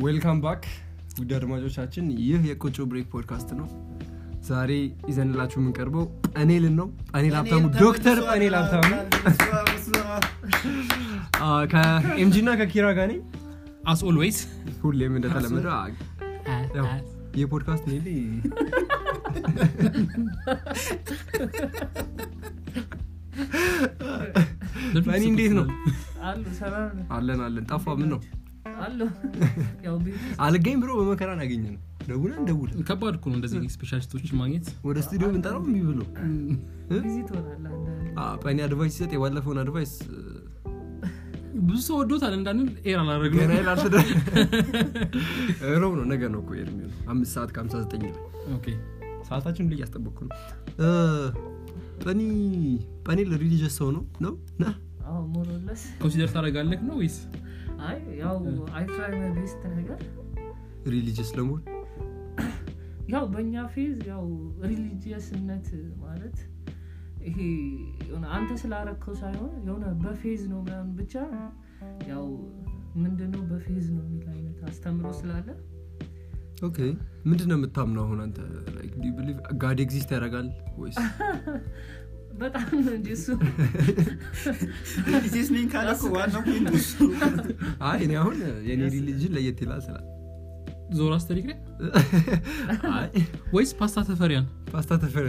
ዌልካም ባክ ውድ አድማጮቻችን ይህ የቆጮ ብሬክ ፖድካስት ነው ዛሬ ይዘንላችሁ የምንቀርበው ጳኔልን ነው ጳኔል ሀብታሙ ዶክተር ጳኔል ሀብታሙ አ፣ ከኤምጂ እና ከኪራ ጋር ነኝ አስ ኦልዌይስ ሁሌም እንደተለመደ አ፣ ያው የፖድካስት ኔ ጳኒ እንዴት ነው አሉ ሰላም ነው አለን አለን ጠፋ ምን ነው አሉ ያው ቤት ውስጥ አልገኝ ብሎ በመከራን ያገኘ ነው ደውለን ደውለን ከባድ እኮ ነው እንደዚህ ስፔሻሊስቶችን ማግኘት ወደ ስቱዲዮ ብንጠራው እምቢ ብሎ ቢዚ ትሆናለህ አንዳንዴ። አ፣ ጳኒ አድቫይስ ሲሰጥ የባለፈውን አድቫይስ ብዙ ሰው ወዶታል እንዳንን ኤር አላደረግ ገና ይላል ሮብ ነው ነገ ነው እኮ ኤር የሚሆነው አምስት ሰዓት ከሀምሳ ዘጠኝ ላይ ሰዓታችን ሁሉ እያስጠበቅኩ ነው እ፣ ጳኒ ጳኔል ሪሊጀስ ሰው ነው ነው ና አዎ ሞሮለስ ኮንሲደር ታደረጋለህ ነው ወይስ አይ ያው አይትራይ ቤስት ነገር ሪሊጀስ ለመሆን ያው በእኛ ፌዝ ያው ሪሊጂየስነት ማለት ይሄ የሆነ አንተ ስላረከው ሳይሆን የሆነ በፌዝ ነው ምናምን ብቻ ያው ምንድነው በፌዝ ነው የሚል አይነት አስተምሮ ስላለ ኦኬ ምንድን ነው የምታምነው አሁን አንተ ጋድ ኤግዚስት ያደርጋል ወይስ በጣም ነው እንጂ እሱ ሪሊጂየስ ነኝ ካለ እኮ ዋናው ፖይንት እሱ አይ እኔ አሁን የኔ ሪሊጅን ለየት ይላል ስላል ዞር አስተሪክ ላይ አይ ወይስ ፓስታ ተፈሪያን ፓስታ ተፈረ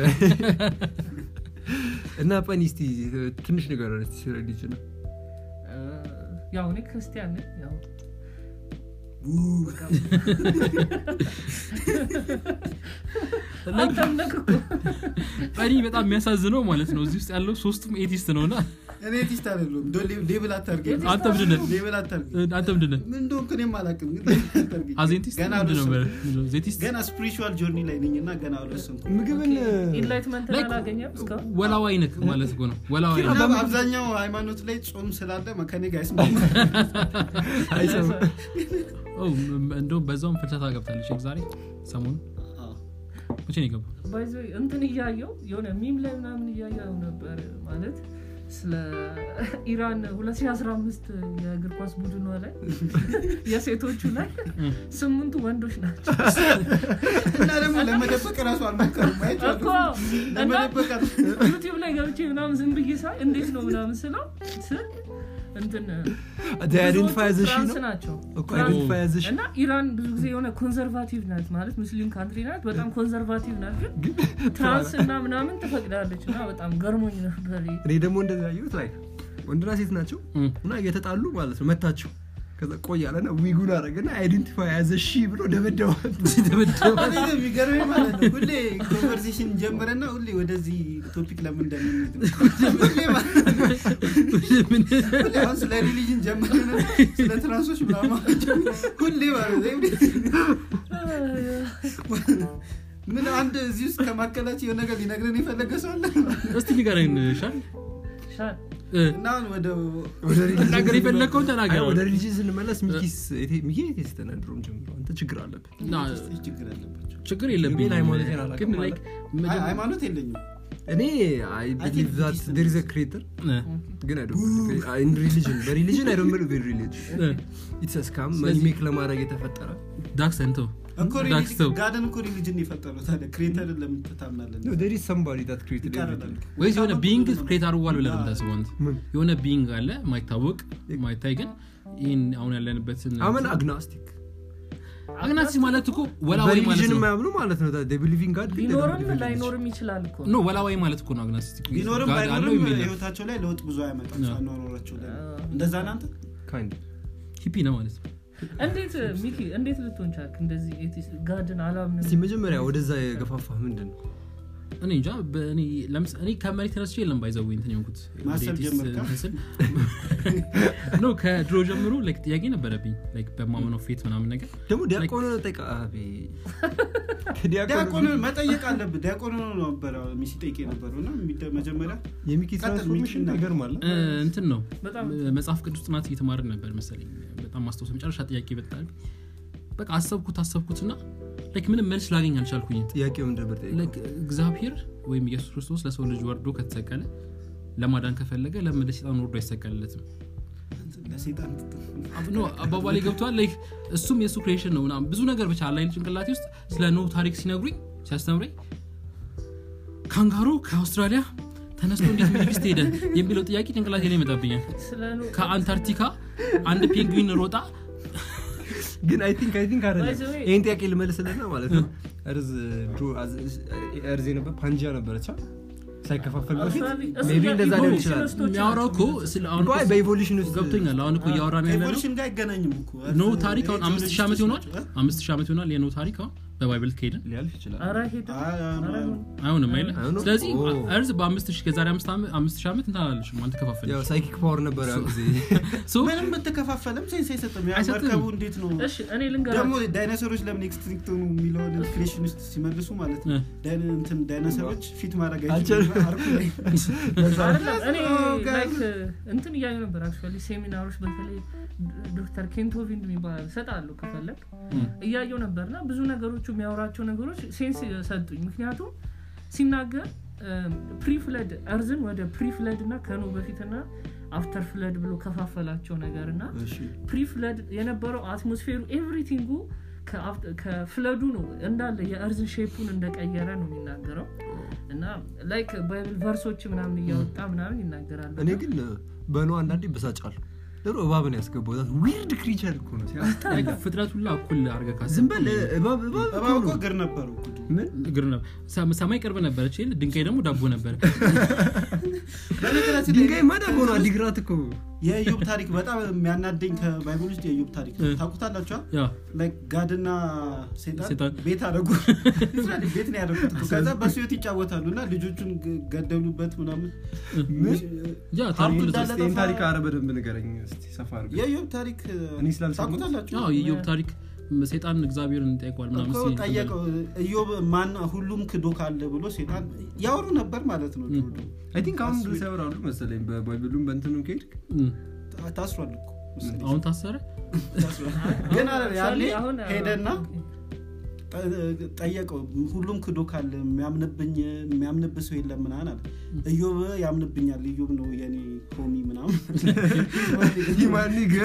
እና ጳኒ እስቲ ትንሽ ነገር እስቲ ስለ ሪሊጅን ነው እ፣ ያው እኔ ክርስቲያን ነኝ ያው አንተም ነህ እኮ ጳኒ በጣም የሚያሳዝነው ማለት ነው እዚህ ውስጥ ያለው ሶስቱም ኤቲስት ነው እና እኔ ቲስት አይደለሁም ዶ ሌብል አታርገኝ አንተ ምንድነህ ሌብል አታርገኝ አንተ ምንድነህ ምን እንደሆንክ እኔም አላውቅም ግን ሌብል አታርገኝ አዜንቲስት ገና ምንድን ነበር አልወሰንኩም። ምንድን ነው? ዜቲስት ገና ስፒሪቹዋል ጆርኒ ላይ ነኝ እና ገና አልወሰንኩም ምግብን ኢንላይትመንት Like, አላገኘም እስካሁን ወላዋይ ነክ ማለት እኮ ነው ወላዋይ እና ነክ አብዛኛው ሃይማኖት ላይ ጾም ስላለ መከኔ ጋር አይስማማ አይሰማም ኦ፣ ም- እንደውም በዛውም ፍልሰታ ገብታለች ዛሬ ሰሞኑ መቼ ነው የገባው ባይዘ እንትን እያየው የሆነ ሚም ላይ ምናምን እያየው ነበር ማለት ስለ ኢራን 2015 የእግር ኳስ ቡድኗ ላይ የሴቶቹ ላይ ስምንቱ ወንዶች ናቸው እና ደግሞ ለመደበቅ ራሱ አልሞከሩም ማየት እኮ እና ለመደበቅ አል- ዩቲዩብ ላይ ገብቼ ምናምን ዝም ብዬ ሳይ እንዴት ነው ምናምን ስለው ስል እንትን አይደንቲፋይ ብዙዎቹ ዘ ሺ ፍራንስ ነው ናቸው እኮ አይደንቲፋይ ዘ ሺ እና ኢራን ብዙ ጊዜ የሆነ ኮንዘርቫቲቭ ናት ማለት ሙስሊም ካንትሪ ናት በጣም ኮንዘርቫቲቭ ናት ግን ትራንስ እና ምናምን ትፈቅዳለች እና በጣም ገርሞኝ ነበር እኔ ደግሞ እንደዚህ ያየሁት ላይ ወንድና ሴት ናቸው እም። እና እየተጣሉ ማለት ነው መታቸው ከዛ ቆያለና ዊጉን አረገና አይደንቲፋይ ያዘ ሺ ብሎ ደበደዋል ተበደበ እኔ ግን የሚገርመኝ ማለት ነው ሁሌ ኮንቨርሴሽን ጀምረና ሁሌ ወደዚህ ቶፒክ ለምን እንደምንሄድ ነው። ሁሌ ማለት ነው። ምን ሁሌ አሁን ስለ ሪሊጅን ጀምረን ስለ ትራንሶች ምናምን ሁሌ ማለት ነው ምን አንድ እዚህ ውስጥ ከማከላቸው የሆነ ነገር ሊነግረን የፈለገ ሰው አለ እስቲ ንገረኝ ሻል ሻል እ፣ እና አሁን ወደ ወደ religion ተናገር ስንመለስ- የፈለግከውን ተናገር አይ፣ ወደ ሪሊጅን ስንመለስ ሚኪስ ኤቴ- ሚኪ ኤቴስት ነህ ድሮም ጀምሮ አንተ ችግር አለብህ እና ችግር አለባቸው ችግር የለብኝም የኔን ሃይማኖቴን አላውቅም ግን ማለት like አይ፣ መጀመ- ሃይማኖት የለኝም እኔ አይ ቢሊቭ ዛት Buddhist ዴር ኢዝ ክሬተር እ፣ ግን አይ ዶንት ሪሊጅን በሪሊጅን አይ ዶንት ቢሊቭ ኢን ሪሊጅን እ፣ ኢትስ ስካም ስለዚህ- ሜክ ለማድረግ የተፈጠረ ዳክስ እንተው እኮ ዳክስ ተው ጋደን እኮ ሪሊጅን የፈጠረው ታዲያ ክሬተርን ለምን ትታምናለን no there is somebody that created ይቃረናል everything ወይስ የሆነ ቢንግ ክሬት አድርጓል ብለን የምታስበው አንተ? ምን? የሆነ ቢንግ አለ ማይታወቅ ማይታይ ግን ይህን አሁን ያለንበትን አመን አግናስቲክ አግናሲ ማለት እኮ ወላዋይ ማለት በሪሊጅን ነው የማያምኑ ማለት ነው they believe in God ግን they don't ቢኖርም believe in religion. ላይኖርም ይችላል እኮ ኖ ወላዋይ ማለት እኮ ነው አግናስቲክ ቢኖርም ጋድ አለው ባይኖርም የሚል ነው። ህይወታቸው ላይ ለውጥ ብዙ አያመጣም አዎ። አኗኗራቸው ላይ እንደዛ ናንተ kind ሂፒ ነው ማለት ነው እንዴት ሚኪ እንዴት ልትሆን ቻልክ እንደዚህ ኤቲስት ጋድን አላምንም እስቲ መጀመሪያ ወደዛ የገፋፋ ምንድን ነው እኔ እንጃ በእኔ ለምስ- እኔ ከመሬት ተነስቼ የለም ባይዘው እንትን የሆንኩት ማሰብ ወደ ኤቲስት ጀመርካ? እንትን ስል ኖ ከድሮ ጀምሮ like ጥያቄ ነበረብኝ like በማመነው ፌት ምናምን ነገር ደግሞ ዲያቆን ጠይቃ አቤ ዲያቆን መጠየቅ አለብህ ዲያቆን ነበረ ሲጠይቅ የነበረው እና የሚደ- መጀመሪያ የሚኪ ቀጥል፣ ትራንስፎርሜሽን ሚኪ እና- ይገርማል እ፣ እንትን ነው በጣም መጽሐፍ ቅዱስ ጥናት እየተማርን ነበር መሰለኝ በጣም ማስታወስ መጨረሻ ጥያቄ በጣል በቃ አሰብኩት አሰብኩትና like ምንም መልስ ላገኝ አልቻልኩኝ ጥያቄው ምንድን ነበር ጠይቀው? like እግዚአብሔር ወይም ኢየሱስ ክርስቶስ ለሰው ልጅ ወርዶ ከተሰቀለ ለማዳን ከፈለገ ለምን ለሰይጣን ወርዶ አይሰቀልለትም ለሴጣን ኖ አባባሌ ገብቷል ላይክ እሱም የእሱ ክሬሽን ነው ምናምን ብዙ ነገር ብቻ አላይል ጭንቅላቴ ውስጥ ስለ ኖ ታሪክ ሲነግሩኝ ሲያስተምረኝ ካንጋሮ ከአውስትራሊያ ተነስቶ እንዴት ሚድልስት ሄደ የሚለው ጥያቄ ጭንቅላቴ ላይ ይመጣብኛል ስለ ኖ ከአንታርክቲካ አንድ ፔንግዊን ሮጣ ግን አይ ቲንክ አይ ቲንክ አይደለም By the way- ይህን ጥያቄ ልመልስልና ማለት ነው እርዝ ድሮ አዝ- እርዝ ነበር ፓንጂያ ነበረቻ ሳይከፋፈል በፊት አውስትራሊ- እሱ ሜቢ እንደዛ ሊሆን የኢቮሉሽን ይችላል ውስጦች የሚያወራው እኮ ናቸው። ስለ አሁን ቆይ እኮ በኢቮሉሽን ውስጥ ገብቶኛል አሁን እኮ እያወራን ያለ ነው ከኤቮሉሽን ጋር አይገናኝም እኮ ኖ ታሪክ አሁን አምስት ሺህ ዓመት ይሆናል አምስት ሺህ ዓመት ይሆናል የኖ ታሪክ አሁን በባይብል ከሄድን ሊያልፍ ይችላል ኧረ ሄደ አይ፣ አይ፣ ኧረ አይ። አይሆንም። አይሆንም አይለ አይሆንም? ስለዚህ ኦ። እርዝ በአምስት ሺህ ከዛሬ አምስት ዓመት- አምስት ሺህ ዓመት እንታላለሽም አልተከፋፈል ያው ሳይኪክ ፓወር ነበር ያ ጊዜ ምንም ብትከፋፈልም ሴንስ አይሰጥም ያ አይሰጥም። መርከቡ እንዴት ነው እሺ እኔ ደግሞ ልንገራችሁ ዳይኖሰሮች ለምን ኤክስትሪክት ሆኑ የሚለውን ክሬሽን ውስጥ ሲመልሱ ማለት ነው ዳይኖ- እንትን ዳይኖሰሮች ፊት ማድረግ አይችሉም አልቻሉም። አርኩ ላይ አይደለም እኔ Oh, guys. ላይክ እንትን እያዩ ነበር አክቹዋሊ ሴሚናሮች በተለይ ዶክተር ኬንቶቪንድ የሚባል ሰጣለሁ ከፈለግ እያየው ነበር እና ብዙ ነገሮቹ የሚያወራቸው ነገሮች ሴንስ ሰጡኝ ምክንያቱም ሲናገር ፕሪፍለድ እርዝን ወደ ፕሪፍለድ እና ከኖ በፊትና አፍተር ፍለድ ብሎ ከፋፈላቸው ነገር እና እሺ ፕሪፍለድ የነበረው አትሞስፌሩ ኤቭሪቲንጉ ከፍለዱ ነው እንዳለ የእርዝን ሼፑን እንደቀየረ ነው የሚናገረው እና ላይክ ባይብል ቨርሶች ምናምን እያወጣ ምናምን ይናገራል እኔ ግን በኖ አንዳንዴ በሳጫለሁ ድሮ እባብን ያስገባው ዊርድ ክሪቸር እኮ ነው ሲያ- ፍጥረት ሁላ እኩል አድርገህ ካሰብክ ዝም በል እባብ እባብ እኮ እባብ እኮ ነው። እግር ነበሩ ምን እግር ነው። ሰ- ሰማይ ቅርብ ነበረች ይል ድንጋይ ደግሞ ዳቦ ነበር በነገራችን ላይ ድንጋይ ማዳቦ ነው አዲግራት እኮ የኢዮብ ታሪክ በጣም የሚያናደኝ ከባይብል ውስጥ የኢዮብ ታሪክ እ። ታውቁታላችኋ ያ ላይክ ጋድና ሴጣን ሴጣን። ቤት አደረጉ ሊትራሊ ቤት ነው ያደረጉት እኮ። ከዛ በሱ ህይወት ይጫወታሉ እና ልጆቹን ገ- ገደሉበት ምናምን ያ ሀብቱ ታሪኩ እንዳለ ልትወስድ- ይህን ጠፋ። ታሪክ አረ በደንብ ንገረኝ እስቲ ሰፋ አድርገህ የኢዮብ ታሪክ እኔ ስላልሰማሁት። ታውቁታላችሁ ያው የኢዮብ ታሪክ ሰይጣን እግዚአብሔርን ጠይቋል ምናምን እኮ ሲል ጠየቀው ኢዮብ ማን ሁሉም ክዶ ካለ ብሎ ሴጣን ያወሩ ነበር ማለት ነው ድሮ ድሮ። አይ ቲንክ አሁን ድረስ ያወራሉ መሰለኝ በባይብሉም በእንትኑ ከሄድክ እም፣ ታ- ታስሯል እኮ መሰለኝ። አሁን ታሰረ ታስሯል። ግን አለ ያኔ Actually አሁን ሄደና ጠ- ጠየቀው ሁሉም ክዶ ካለ የሚያምንብኝ የሚያምንብ ሰው የለም ምናምን አለ እዮብ ያምንብኛል እዮብ ነው የኔ ሆሚ ምናምን ሂማኒግ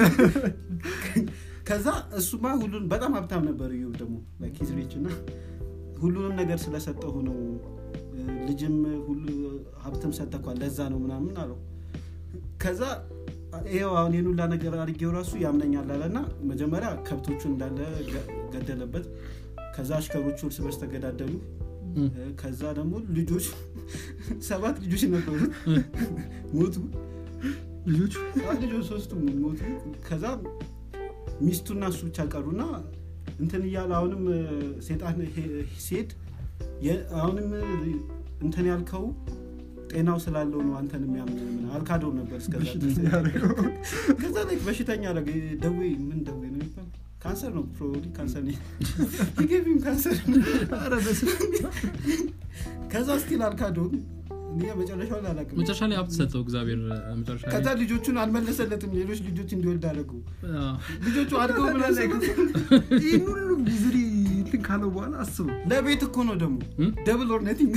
ከዛ እሱማ ሁሉን በጣም ሀብታም ነበር እዮብ ደግሞ ኪዝ ሪች እና ሁሉንም ነገር ስለሰጠሁ ነው እ፣ ልጅም ሁሉ ሀብትም ሰጠኳል ለዛ ነው ምናምን አለው ከዛ ይኸው አሁን ይህን ሁላ ነገር አድርጌው ራሱ ያምነኛል አለ እና መጀመሪያ ከብቶቹ እንዳለ ገ- ገደለበት ከዛ አሽከሮቹ እርስ በርስ ተገዳደሉ እም፣ እ፣ ከዛ ደግሞ ልጆች ሰባት ልጆች ነበሩ ሞቱ ልጆቹ አዎ፣ ልጆች ሶስቱ ሞቱ ከዛ ሚስቱና እሱ ብቻ ቀሩና እንትን እያለ አሁንም እ፣ ሴጣን ሄ- ሲሄድ የ- አሁንም እ፣ እንትን ያልከው ጤናው ስላለው ነው አንተን የሚያምን ምናምን አልካደው ነበር እስከዛ ድረስ። ከዛ ላይ በሽተኛ አደረገ ደዌ ምን ደዌ ነው የሚባለው? ካንሰር ነው ፕሮባብሊ ካንሰር ነው ይገቢም ካንሰር ኧረ በስመ ከዛ ስቲል አልካደውም እኔ መጨረሻውን አላውቅም መጨረሻ ላይ ሀብት ሰጠው እግዚአብሔር እ፣ መጨረሻ ላይ ከዛ ልጆቹን አልመለሰለትም ሌሎች ልጆች እንዲወልድ አደረገው አ፣ ልጆቹ አድገው ምን አሰቡት? ይህን ሁሉ ጊዜ እንትን ካለው በኋላ አስበው ለቤት እኮ ነው ደግሞ እም? ደብል ኦር ነቲንግ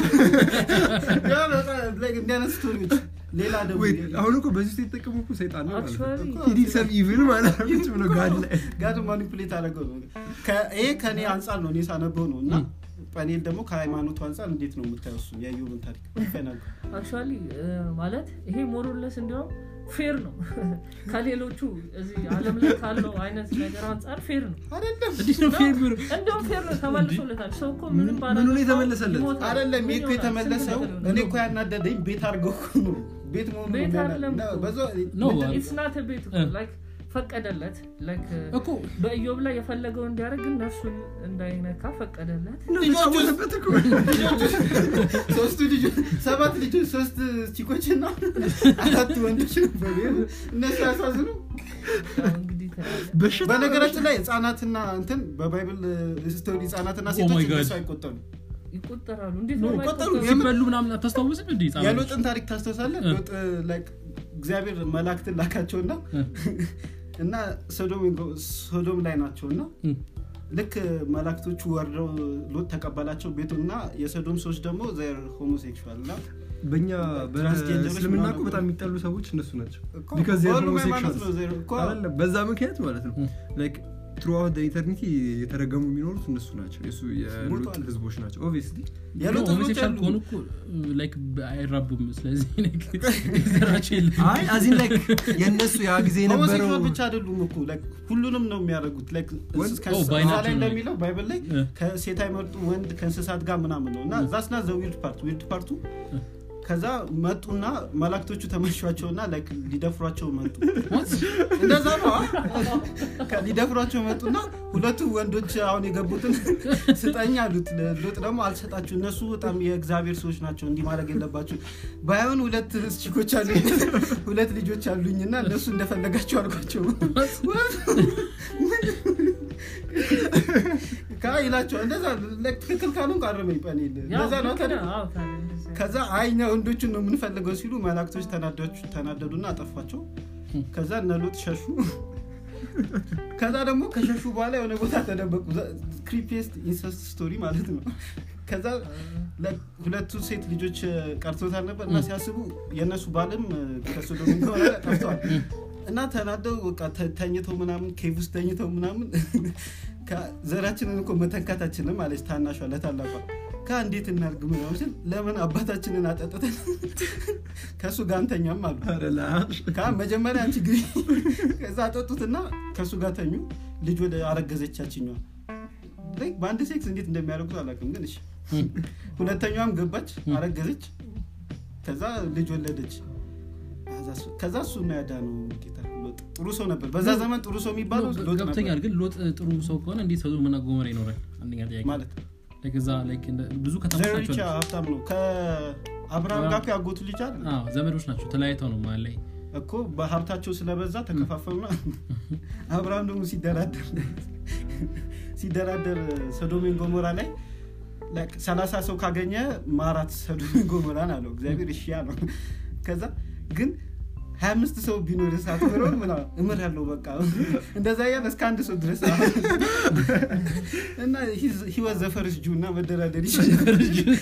እንዲያነት ስቶሪዎች ሌላ ደግሞ ወይት አሁን እኮ በዚህ ውስጥ የተጠቀሙ እኮ ሰይጣን ነው ማለት ነው Actually- ሂዲ ሰብ ኢቭል ማለት ነው ቁጭ ብሎ ጋድ ላይ ጋድ ማኒፕሌት አደረገው ነው ከ- ይሄ ከእኔ አንጻር ነው እኔ ሳነበው ነው እና ጳኔል ደግሞ ከሃይማኖቱ አንጻር እንዴት ነው የምታየው እሱን የኢዮብን ታሪክ ይፈናል አክቹዋሊ ማለት ይሄ ሞሮለስ እንዲያውም ፌር ነው ከሌሎቹ እዚህ አለም ላይ ካለው አይነት ነገር አንጻር ፌር ነው አይደለም እንዴት ነው ፌር ቢሆን እንደውም ፌር ነው ተመልሶለታል ሰው እኮ ምንም ምኑ ባላደረገው ነው የተመለሰለት? ይሞታል። አይደለም ይሄ ምን እኮ ይሆናል? የተመለሰው ስንት ነገር እኔ ነው? እኮ ያናደደኝ ቤት አድርገው እኮ ነው ቤት መሆኑ ነው ቤት የሚያና- አይደለም እና እኮ። በዛው No, ምንድን- It's not a ቤት እኮ እ። like ፈቀደለት like እኮ በኢዮብ ላይ የፈለገው እንዲያደርግ ግን ነፍሱን እንዳይነካ ፈቀደለት ተጫወተበት እኮ ሶስቱ ልጆች ሰባት ልጆች ሶስት ቺኮች እና አራት ወንዶች ነበሩ እነሱ ያሳዝኑ ያው እንግዲህ ተያለ በሽታ በነገራችን ላይ ህጻናትና እንትን በባይብል ስቶሪ ህጻናትና Oh ሴቶች my God. እንደሱ አይቆጠሩ ይቆጠራሉ እንዴት No, ነው ይቆጠሩ። የማይቆጠሩት? ሲበሉ ምናምን አታስታውስም እንዲ የሎጥን ታሪክ ታስታውሳለህ እ። ሎጥ like እግዚአብሔር መላእክትን ላካቸውና እና ሶዶም ሶዶም ላይ ናቸው እና ልክ መላእክቶቹ ወርደው ሎጥ ተቀበላቸው ቤቱና የሶዶም ሰዎች ደግሞ ዘር ሆሞሴክሹዋል እና በእኛ ትራንስጀንደሮች በእስልምና እኮ ምናምን በጣም የሚጠሉ ሰዎች እነሱ ናቸው እኮ Because they are በሁሉም ሃይማኖት homosexuals. ነው ዜሮ እኮ አይደለም በዛ ምክንያት ማለት ነው ም። ላይክ ትሩአውት ኢተርኒቲ የተረገሙ የሚኖሩት እነሱ ናቸው የሱ የሉጥ ሞተዋል። ህዝቦች ናቸው ኦብቪስሊ የሉጥ ህዝቦች ሆሞሴክሻል አሉ። ከሆኑ እኮ ላይክ አይራቡም ስለዚህ ዘራቸው የለም አይ አዚን ላይክ የእነሱ ያ ጊዜ የነበረው ሆሞሴክሹዋል ብቻ አይደሉም እኮ like ሁሉንም ነው የሚያደርጉት like ወንድ- ከ- ኦ፣ እዛ በአይናቸው ላይ ነው። እንደሚለው ባይብል ላይ እ። ከሴት አይመርጡ ወንድ ከእንስሳት ጋር ምናምን ነው እና ዛስና ዘ ዊርድ ፓርት ዊርድ ፓርቱ ከዛ መጡና መላእክቶቹ ተመሿቸውና like ሊደፍሯቸው መጡ እንደዛ ነው አ? ሊደፍሯቸው መጡና ሁለቱ ወንዶች አሁን የገቡትን ስጠኝ አሉት ሎጥ ደግሞ አልሰጣችሁ እነሱ በጣም የእግዚአብሔር ሰዎች ናቸው እንዲህ ማድረግ የለባችሁ ባይሆን ሁለት ችኮች አሉ ሁለት ልጆች አሉኝና እነሱ እንደፈለጋቸው አልኳቸው ካ ይላቸው እንደዛ like ትክክል ካሉን ቃረመኝ ጳኔል እንደዛ ነው ታዲያ ከዛ አይኛ ወንዶችን ነው የምንፈልገው ሲሉ መላእክቶች ተናዳችሁ- ተናደዱና አጠፏቸው ከዛ እነ ሎጥ ሸሹ ከዛ ደግሞ ከሸሹ በኋላ የሆነ ቦታ ተደበቁ ክሪፒስት ኢንሰስት ስቶሪ ማለት ነው ከዛ ለ- ሁለቱ ሴት ልጆች እ፣ ቀርቶታል ነበር እና ሲያስቡ የእነሱ ባልም እ፣ ከሶዶም ከሆነ ጠፍተዋል እና ተናደው በቃ ተ- ተኝተው ምናምን ኬቭ ውስጥ ተኝተው ምናምን ከ- ዘራችንን እኮ መተካታችንም አለች ታናሿ ለታላቋ ካ እንዴት እናርግ ምናምን ስል ለምን አባታችንን አጠጥተን ከእሱ ጋር አንተኛም አሉ ኧረ ላሽ። ካ መጀመሪያ አንቺ ግቢ ከዛ አጠጡትና ከእሱ ጋር ተኙ ልጅ ወደ አረገዘቻችኛዋ Like በአንድ ሴክስ እንዴት እንደሚያደርጉት አላውቅም ግን እሺ ሁለተኛዋም ገባች አረገዘች ከዛ ልጅ ወለደች ከዛ እሱ ነው ያዳ ነው ጌታ ሎጥ ጥሩ ሰው ነበር በዛ ዘመን ጥሩ ሰው የሚባለው ሎጥ ነበር ገብተኛል ግን ሎጥ ጥሩ ሰው ከሆነ እንዴት ሰዶምና ጎሞራ ይኖራል አንደኛ ጥያቄ ማለት Like እዛ like እንደ- ብዙ ከተሞች ዘሮቻ ናቸው ሀብታም ነው ከአብርሃም ጋር እኮ ያጎቱ ልጅ አለ አዎ፣ ዘመዶች ናቸው ተለያይተው ነው መሀል ላይ እኮ በሀብታቸው ስለበዛ ተከፋፈሉና አብርሃም ደግሞ ሲደራደር ሲደራደር ሰዶሜን ጎሞራ ላይ like ሰላሳ ሰው ካገኘ ማራት ሰዶሜን ጎሞራን አለው እግዚአብሔር እሺ አለው ከዛ ግን ሀያ አምስት ሰው ቢኖር እሳት ምሮን ምና እምር ያለው በቃ እንደዛ እያለ እስከ አንድ ሰው ድረስ እና ህይወት ዘፈርስ ጁ እና መደራደር ይችላል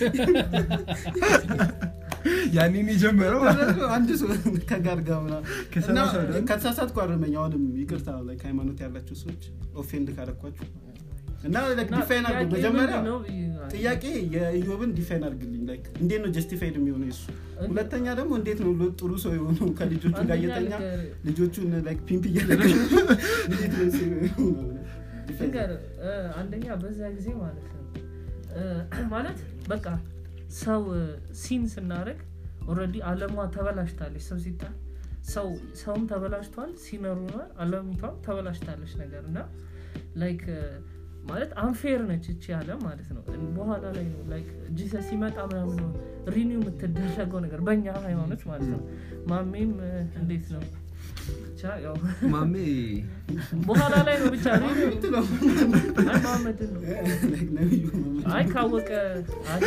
ያኔን የጀመረው አንድ ሰው ከጋር ጋር ምናምን እና ከሰላሳ ወደ- ከተሳሳትኩ አርመኝ አሁንም ይቅርታ like ሃይማኖት ያላቸው ሰዎች ኦፌንድ ካረኳችሁ እና like ዲፋይን አድርጉ መጀመሪያ ጥያቄ የኢዮብን ዲፋይን አድርግልኝ like እንዴት ነው ጀስቲፋይድ የሚሆነው የሱ ሁለተኛ ደግሞ እንዴት ነው ሎጥ ጥሩ ሰው የሆነው ከልጆቹ ጋር እየተኛ ልጆቹን like ፒምፕ እያደረገ እንዴት ነው እሱ የሆነው? Define ነገር አንደኛ በዛ ጊዜ ማለት ነው እ፣ ማለት በቃ ሰው ሲን ስናደርግ ኦልሬዲ አለሟ ተበላሽታለች ሰው ሲጣል ሰው ሰውም ተበላሽቷል ሲነሩናል አለሚቷም ተበላሽታለች ነገር እና ላይክ ማለት አንፌር ነች እቺ ያለ ማለት ነው በኋላ ላይ ነው ላይክ ጂሰስ ሲመጣ ምናምን ነው ሪኒው የምትደረገው ነገር በእኛ ሃይማኖት ማለት ነው ማሜም እ፣ እንዴት ነው ብቻ ያው ማሜ በኋላ ላይ ነው ብቻ ሪኒው የምትለው አይ መሐመድን ነው like ነብዩ መሐመድ። አይ ካወቀ አይ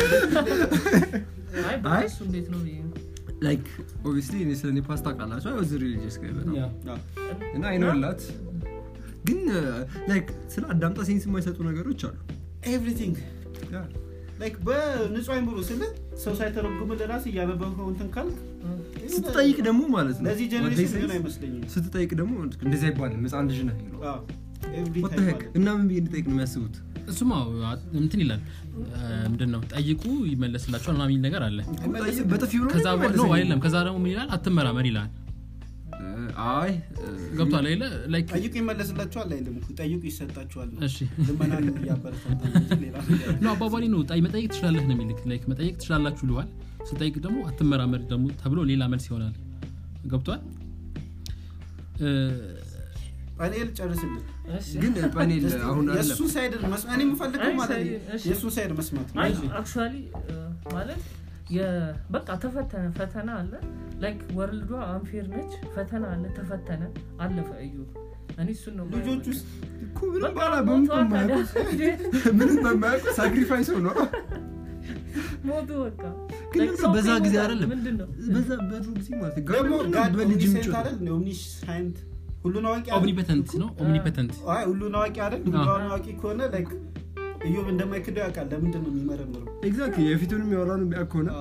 አይ በሱ እንዴት ነው ብዬ ነው። ላይክ ኦብቪስሊ እኔ ስለ እኔ ፓስታ ቃላቸው አይ ወዝ ሪሊጂየስ ጋር በጣም አዎ። እና አይኖላት ግን ላይክ ስለ አዳምጣ ሴንስ የማይሰጡ ነገሮች አሉ ኤቭሪቲንግ ላይክ በንጹህ አይምሮ ስለ ሰው ሳይተረጉም ለራስ እያነበብከው እንትን ካልክ ስትጠይቅ ደግሞ ማለት ነው ለዚህ what they ጀኔሬሽን say ምን አይመስለኝም ስትጠይቅ ደግሞ እንደዚህ አይባልም ህፃን ልጅ ነህ ይሉ አዎ። Every What the time heck? አለ። እና ምን ብዬ እንድጠይቅ ነው የሚያስቡት እሱማ እንትን ይላል ምንድን ነው ጠይቁ ይመለስላቸዋል ምናምን የሚል ነገር አለ አይመለስም። በጥፊ ብሎ ከዛ ነው በ- ነው የሚመልሰኝ። አይደለም ከዛ ደግሞ ምን ይላል አትመራመር ይላል አይ ገብቷል አይለ ላይክ ጠይቁ ይመለስላችኋል አይልም እኮ ጠይቁ ይሰጣችኋል ነው። እሺ ልመናን እያበረታታ ነው እንጂ ሌላ ነገር ነው አባባሊ ነው ጣይ መጠየቅ ትችላለህ ነው የሚልክ ላይክ መጠየቅ ትችላላችሁ ልዋል ስጠይቅ ደግሞ አትመራመር ደግሞ ተብሎ ሌላ መልስ ይሆናል ገብቷል እ፣ ፓኔል ጨርስልን እሺ። ግን ፓኔል አሁን የእሱ አይደለም ሳይድ መስማት እኔ የምፈልገው አይ፣ ማለት ሳይድ- እሺ። የእሱ ሳይድ መስማት ነው አይ እሺ። አክቹዋሊ ማለት የ- በቃ ተፈተነ ፈተና አለ ላይክ ወርልዷ አንፌር ነች ፈተና አለ ተፈተነ አለፈ እዩ እኔ እሱን ነው የማየው። ልጆች ውስጥ እኮ ምንም በቃ ባላ በምን ሞቷል ታዲያ። በማያውቁት ምንም በማያውቁት ሳክሪፋይስ ሆኖ ሞቱ በቃ ግን Like ደግሞ ሰው በዛ እኮ ጊዜ ይሞታል። አይደለም ምንድን ነው በዛ በድሮ ጊዜ ማለት ነው ደግሞ ጋር ጋድ በልጅ ኦምኒሴንት ምጮት አይደል ኦምኒሳይንት ሁሉን አዋቂ አይደል? ኦምኒፐተንት ነው ኦምኒፐተንት አይ ሁሉን አዋቂ አይደል ሁሉን አዋቂ ከሆነ ላይክ እዮብ እንደማይክደው ያውቃል ለምንድን ነው የሚመረምረው ኤግዛክት የፊቱንም የኋላውን የሚያውቅ ከሆነ አዎ።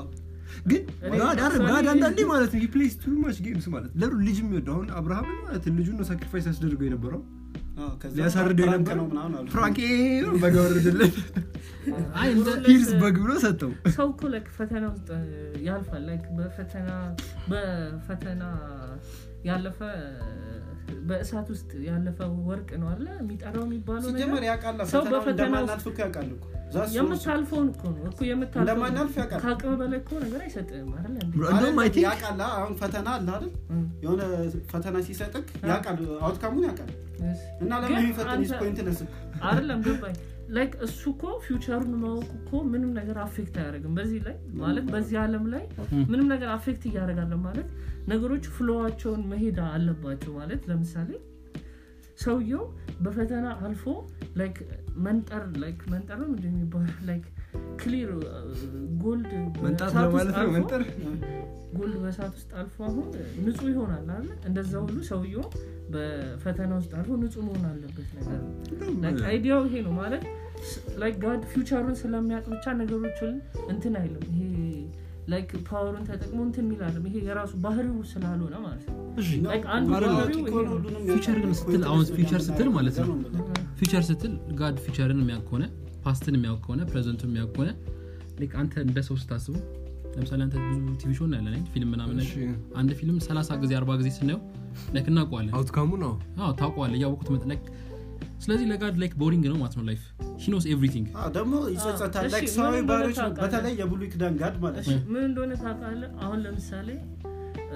ግን እኔ ጋድ አይደል ለምሳሌ- ጋድ አንዳንዴ ማለት ነው ፕሌስ ቱ ማች ጌምስ ማለት ለሩ ልጅ የሚወደው አሁን አብርሃምን ማለት ልጁን ነው ሳክሪፋይስ ያስደርገው የነበረው አዎ፣ ከዛ ሊያሳርደው ፕራንክ የነበረው ነው ምናምን አሉ። ፍራንክ በግ ወረደለት አይ እንደ ሂርስ በግ ብሎ ሰጠው ሰው እኮ ላይክ ፈተና ውስጥ ያልፋል ላይክ በፈተና በፈተና ያለፈ በእሳት ውስጥ ያለፈ ወርቅ ነው አለ የሚጠራው የሚባለው ሲጀመር ነገር ያውቃል ሰው ፈተናውን በፈተና እንደማናልፍ እኮ ያውቃል እኮ ዛስ ሶ- የምታልፈውን እኮ ነው እኮ የምታልፈውን እንደማናልፍ ያውቃል። ከአቅም በላይ እኮ ነገር አይሰጥም አይደል እንዴ? Bro, እንደውም አይ አይደለም፣ ቲንክ ያውቃል አሁን ፈተና አለ አይደል እም፣ የሆነ ፈተና ሲሰጥክ ያውቃል አውትካሙን ያውቃል yes። እና ግን ለምን የሚፈትን አንተ- ፖይንትለስ አይደለም ገባኝ ላይክ እሱ እኮ ፊውቸሩን ማወቁ እኮ ምንም ነገር አፌክት አያደርግም በዚህ ላይ ማለት በዚህ አለም ላይ ምንም ነገር አፌክት እያደረጋለ ማለት ነገሮች ፍሎዋቸውን መሄድ አለባቸው ማለት ለምሳሌ ሰውየው በፈተና አልፎ ላይክ መንጠር ላይክ መንጠር ነው ምንድን የሚባለው ላይክ ክሊር ጎልድ መንጣት በእሳት ውስጥ ለማለት ነው አልፎ- መንጠር ጎልድ በእሳት ውስጥ አልፎ አሁን ንጹህ ይሆናል አለ እንደዛ ሁሉ ሰውየው በፈተና ውስጥ አልፎ ንጹህ መሆን አለበት ነገር ነው ላይክ አይዲያው ይሄ ነው ማለት ላይክ ጋድ ፊውቸሩን ስለሚያውቅ ብቻ ነገሮችን እንትን አይልም ይሄ ላይክ ፓወሩን ተጠቅሞ እንትን የሚላለም ይሄ የራሱ ባህሪው ስላልሆነ ማለት ነው ላይክ አንዱ አይደለም። ባህሪው ይሄ ነው ፊውቸር ግን ስትል አሁን ፊውቸር ስትል ማለት ነው ፊውቸር ስትል ጋድ ፊውቸርን የሚያውቅ ከሆነ ፓስትን የሚያውቅ ከሆነ ፕሬዘንቱን የሚያውቅ ከሆነ ላይክ አንተ እንደ ሰው ስታስቡ ለምሳሌ አንተ ብዙ ቲቪ ሾ እናያለን አይደል? ፊልም ምናምን እሺ። አንድ ፊልም 30 ጊዜ 40 ጊዜ ስናየው ላይክ እናውቀዋለን አውትካሙ ነው አዎ ታውቀዋለህ እያወቁት መጥ ላይክ ስለዚህ ለጋድ ላይክ ቦሪንግ ነው ማለት ነው ላይፍ ሂ ኖስ ኤቭሪቲንግ ደግሞ ይጸጸታል እሺ፣ ላይክ ምን ሰዋዊ እንደሆነ ባህሪዎች ታውቃለህ? በተለይ የብሉይ ኪዳን ጋድ ማለት እሺ ነው ምን እንደሆነ ታውቃለህ አሁን ለምሳሌ እ፣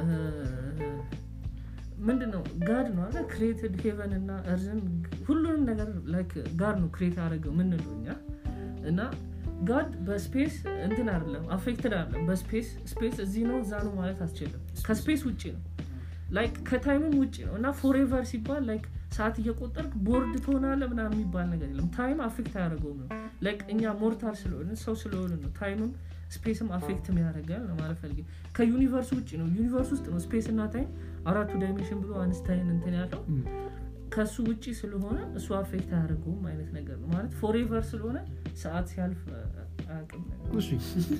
ምንድን ነው ጋድ ነው አለ ክሬትድ ሄቨን እና እርዝን ሁሉንም ነገር ላይክ ጋድ ነው ክሬት አደረገው ምንለው እኛ እና ጋድ በስፔስ እንትን አይደለም አፌክትድ አይደለም በስፔስ ስፔስ እዚህ ነው እዛ ነው ማለት አስችልም ከስፔስ ውጭ ነው ላይክ ከታይምም ውጭ ነው እና ፎሬቨር ሲባል ላይክ ሰዓት እየቆጠርክ ቦርድ ትሆናለ ምናምን የሚባል ነገር የለም ታይም አፌክት አያደርገውም ነው ላይክ እኛ ሞርታል ስለሆነ ሰው ስለሆነ ነው ታይምም ስፔስም አፌክት ያደርጋል ለማለት ፈልጌ ከዩኒቨርስ ውጭ ነው ዩኒቨርስ ውስጥ ነው ስፔስ እና ታይም አራቱ ዳይሜንሽን ብሎ አንስታይን እንትን ያለው ከሱ ውጭ ስለሆነ እሱ አፌክት አያደርገውም አይነት ነገር ነው ማለት ፎሬቨር ስለሆነ ሰዓት ሲያልፍ አያውቅም ነገር እሺ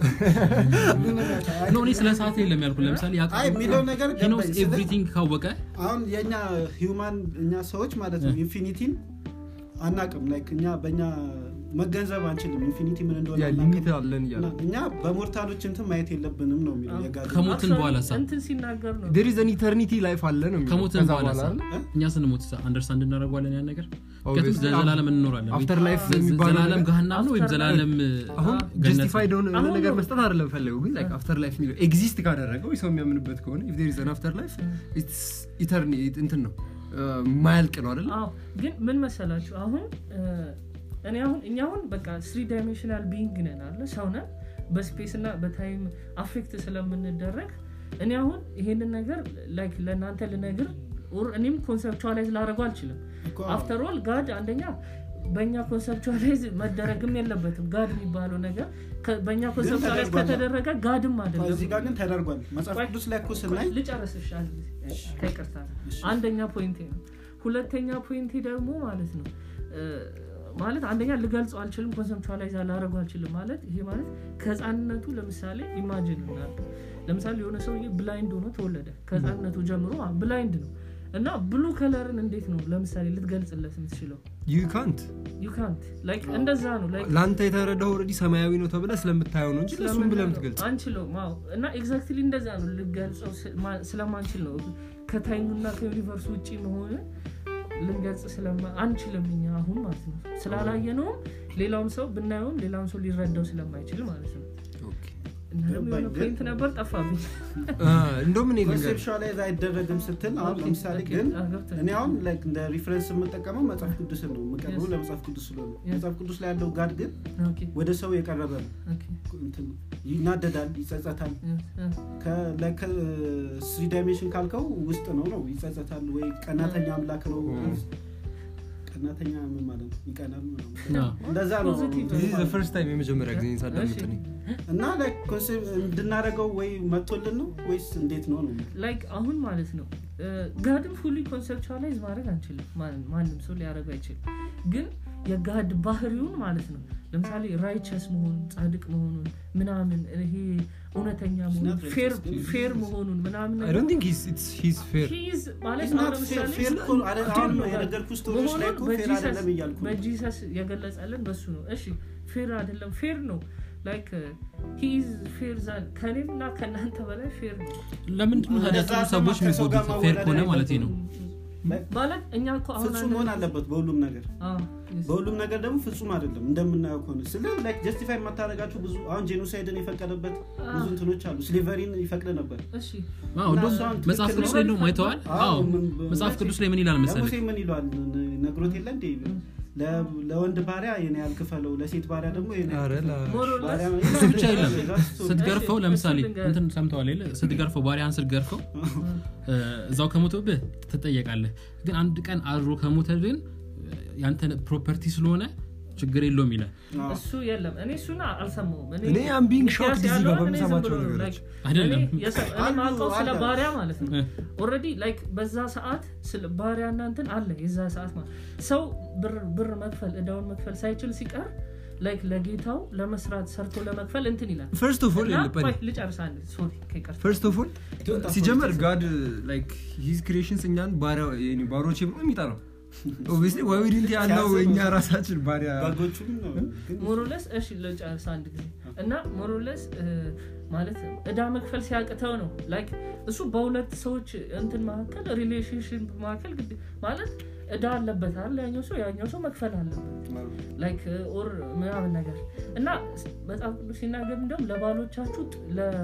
ኖ እኔ ስለ ሰዓት የለም ያልኩ ለምሳሌ አይ የሚለው ነገር ሂ ኖስ ገባኝ ስለ- ኤቭሪቲንግ ካወቀ አሁን የእኛ ሂውማን እኛ ሰዎች ማለት ነው ኢንፊኒቲን አናቅም ላይክ እኛ በእኛ መገንዘብ አንችልም ኢንፊኒቲ ምን እንደሆነ ያ አናቅም። ሊሚት አለን እያለ እና እኛ በሞርታሎች እንትን ማየት የለብንም ነው የሚለው የጋድ ከሞትን Actually በኋላ ሳ እንትን ሲናገር ነው ዴር ኢዝ ኢተርኒቲ ላይፍ አለ ነው የሚለው። ከሞትን ከዛ በኋላ ሳ አይደል? እኛ ስንሞት አንደርስታንድ እናደርገዋለን ያን ነገር ምክንያቱም Obviously, ዘላለም እንኖራለን አፍተር ላይፍ ዘ- የሚባለው ዘላለም ነገር- ገሃናም ነው ወይም After ዘላለም አሁን ገነት ነው? ጀስቲፋይድ ሆነ የሆነ አሁን ነገር ነው። መስጠት አይደለም ፈለገው ግን ላይክ አፍተር ላይፍ የሚለው ኤግዚስት ካደረገው ሰው የሚያምንበት ከሆነ ኢፍ ዴር ኢዝ አን አፍተር ላይፍ ኢትስ ኢተርኒ እንትን ነው ማያልቅ ነው አይደል አዎ ግን ምን መሰላችሁ አሁን እ፣ እኔ አሁን እኛ አሁን በቃ ስሪ ዳይሜንሽናል ቢንግ ነን አለ ሰው ነን በስፔስ እና በታይም አፌክት ስለምንደረግ እኔ አሁን ይሄንን ነገር ላይክ ለእናንተ ልነግር ኦር እኔም ኮንሰፕቹዋላይዝ ላደረገው አልችልም እኮ አፍተር ኦል ጋድ አንደኛ በእኛ ኮንሰፕቹዋላይዝ መደረግም የለበትም ጋድ የሚባለው ነገር ከ- በእኛ ኮንሰፕቹዋላይዝ ተደርጓል። ከተደረገ ጋድም አይደለም እዚህ ጋር ግን ተደርጓል መጽሐፍ ቅዱስ ላይ እኮ ስናይ ልጨርስሽ አንድ ጊዜ ከይቅርታ አንደኛ ፖይንቴ ነው ሁለተኛ ፖይንቴ ደግሞ ማለት ነው እ፣ ማለት አንደኛ ልገልጸው አልችልም ኮንሰፕቹዋላይዝ ላደረጉ አልችልም ማለት ይሄ ማለት ከህፃንነቱ ለምሳሌ ኢማጂን እናድርግ ለምሳሌ የሆነ ሰውዬ ብላይንድ ሆኖ ተወለደ ከህፃንነቱ ጀምሮ ብላይንድ ነው እና ብሉ ከለርን እንዴት ነው ለምሳሌ ልትገልጽለት የምትችለው ዩ ካንት ዩ ካንት ላይክ እንደዛ ነው ላይክ ለአንተ የተረዳው ኦልሬዲ ሰማያዊ ነው ተብለ ስለምታየው ነው እንጂ ለሱም ብለ ምትገልጽ አንችለውም አዎ እና ኤግዛክትሊ እንደዛ ነው ልገልጸው ስ- ማ- ስለማንችል ነው ከታይሙና ከዩኒቨርስ ውጭ መሆን ልንገልጽ ስለማ- አንችልም እኛ አሁን ማለት ነው ስላላየ ነውም ሌላውም ሰው ብናየውም ሌላውም ሰው ሊረዳው ስለማይችል ማለት ነው እና ደግሞ የሆነ ግን- ፖይንት ነበር ጠፋብኝ እንደውም እኔ ልንገርህ ኮንሴፕሽዋላይዝ አይደረግም ስትል አሁን ኦኬ፣ ለምሳሌ ኦኬ፣ ግን አዎ፣ ገብቶኛል። እኔ አሁን ላይክ እንደ ሪፈረንስ የምጠቀመው መጽሐፍ ቅዱስን ነው የምቀርበው Yes. ለመጽሐፍ ቅዱስ ስለሆነ Yes. መጽሐፍ ቅዱስ ላይ ያለው ጋድ ግን ኦኬ፣ ወደ ሰው የቀረበ ነው ኦኬ፣ እንትን ይናደዳል ይጸጸታል እ፣ እ፣ ስሪ ዳይሜንሽን ካልከው ውስጥ ነው ነው ይጸጸታል ወይ ቀናተኛ አምላክ ነው Mm. ቀናተኛ ምን ማለት ነው ይቀናል ምናምን። አዎ። እንደዛ ነው Positive ዚህ ዘ ፈርስት ታይም የመጀመሪያ ጊዜ ሳዳምጥ እኔ እና ላይክ ኮንሴፕት እንድናደርገው ወይ መጥቶልን ነው ወይስ እንዴት ነው ነው ላይክ አሁን ማለት ነው ጋድን ፉሊ ኮንሰፕቹዋላይዝ ማድረግ አንችልም ማን- ማንም ሰው ሊያደረግ አይችልም ግን የጋድ ባህሪውን ማለት ነው ለምሳሌ ራይቸስ መሆኑን ጻድቅ መሆኑን ምናምን ይሄ እውነተኛ መሆኑን not righteous, ፌር ግን ፌር መሆኑን ምናምን I don't think he's it's he's fair. ሂዝ ማለት It's አሁን not fair. ለምሳሌ Fair እኮ አረ- አሁን የነገርኩህ ስቶሪዎች ላይ እኮ ፌር በጂሰስ- አይደለም እያልኩ ነው። በጂሰስ የገለጸልን በሱ ነው እሺ ፌር አይደለም ፌር ነው ላይክ ሂዝ ፌር ዛን ከኔም እና ከእናንተ በላይ ፌር ነው ለምንድን ነው ታዲያ ጥሩ እንደዛ ሰዎች ከሰው ጋር የሚጎዱት ፌር ከሆነ ማወዳደር ማለት ነው ማለት እኛ እኮ አሁን ፍጹም መሆን አለበት በሁሉም ነገር አዎ፣ yes። በሁሉም ነገር ደግሞ ፍጹም አይደለም እንደምናየው ከሆነ ስለ ላይክ ጀስቲፋይ የማታደረጋቸው ብዙ አሁን ጄኖሳይድን የፈቀደበት ብዙ እንትኖች አሉ ስሊቨሪን ይፈቅድ ነበር እሺ አዎ፣ እንደውም እና እሷን መጽሐፍ ትክክል ቅዱስ ነው። ላይ ነው አይተዋል አዎ፣ አዎ ምን- መጽሐፍ ቅዱስ ላይ ምን ይላል መሰለህ ለሙሴ ምን ይለዋል ነግሮት የለ እንዴ ለ- ለወንድ ባሪያ የኔ ያልክፈለው ለሴት ባሪያ ደግሞ የኔ ኧረ ያህል ላ- More or less- ባሪያ እሱ ብቻ የለም That's so- ስትገርፈው እሺ፣ ለምሳሌ እሱ ልንገርህ። እንትን ሰምተዋል የለ ስትገርፈው ባሪያን ስትገርፈው እ፣ እዛው ከሞተብህ ትጠየቃለህ ግን አንድ ቀን አድሮ ከሞተ ግን ያንተ ፕሮፐርቲ ስለሆነ ችግር የለውም ይላል አዎ። እሱ የለም እኔ እሱን አልሰማውም እኔ I'm being ሚኪያስ shocked እዚህ ያለውን ጋር እኔ ዝም በምሰማቸው ብሎ ነው፣ ነገሮች። like አይደለም። እኔ የሰ- እኔ አሉ፣ ማውቀው ስለ አለ። ባሪያ ማለት ነው እ። ኦልሬዲ ላይክ በዛ ሰዓት ስለ ባሪያ እና እንትን አለ የዛ ሰዓት ማለት ሰው ብር ብር መክፈል እዳውን መክፈል ሳይችል ሲቀር ላይክ ለጌታው ለመስራት ሰርቶ ለመክፈል እንትን ይላል First of all እና የለበንም። ቆይ ልጨርስ አንድ ሶሪ ከይቅርታ ፈርስት ኦፍ ኦል ሲጀመር ጋድ ላይክ ሂዝ ክሪኤሽንስ እኛን ባሮቼ ብሎ የሚጠራው ኦብቪስሊ ወይድንት ያለው ሲያስብ እኛ ነው። ራሳችን ባሪያ በጎቹም ነው ግን ሞሮለስ እሺ ልጨርስ አንድ ጊዜ እና ሞሮለስ ማለት እዳ መክፈል ሲያቅተው ነው ላይክ እሱ በሁለት ሰዎች እንትን መካከል ሪሌሽንሽፕ መካከል ግድ ማለት እዳ አለበት አለ ያኛው ሰው ያኛው ሰው መክፈል አለበት ላይክ ኦር ምናምን ነገር እና መጽሐፍ ቅዱስ ሲናገር እንደም ለባሎቻችሁ ጥ-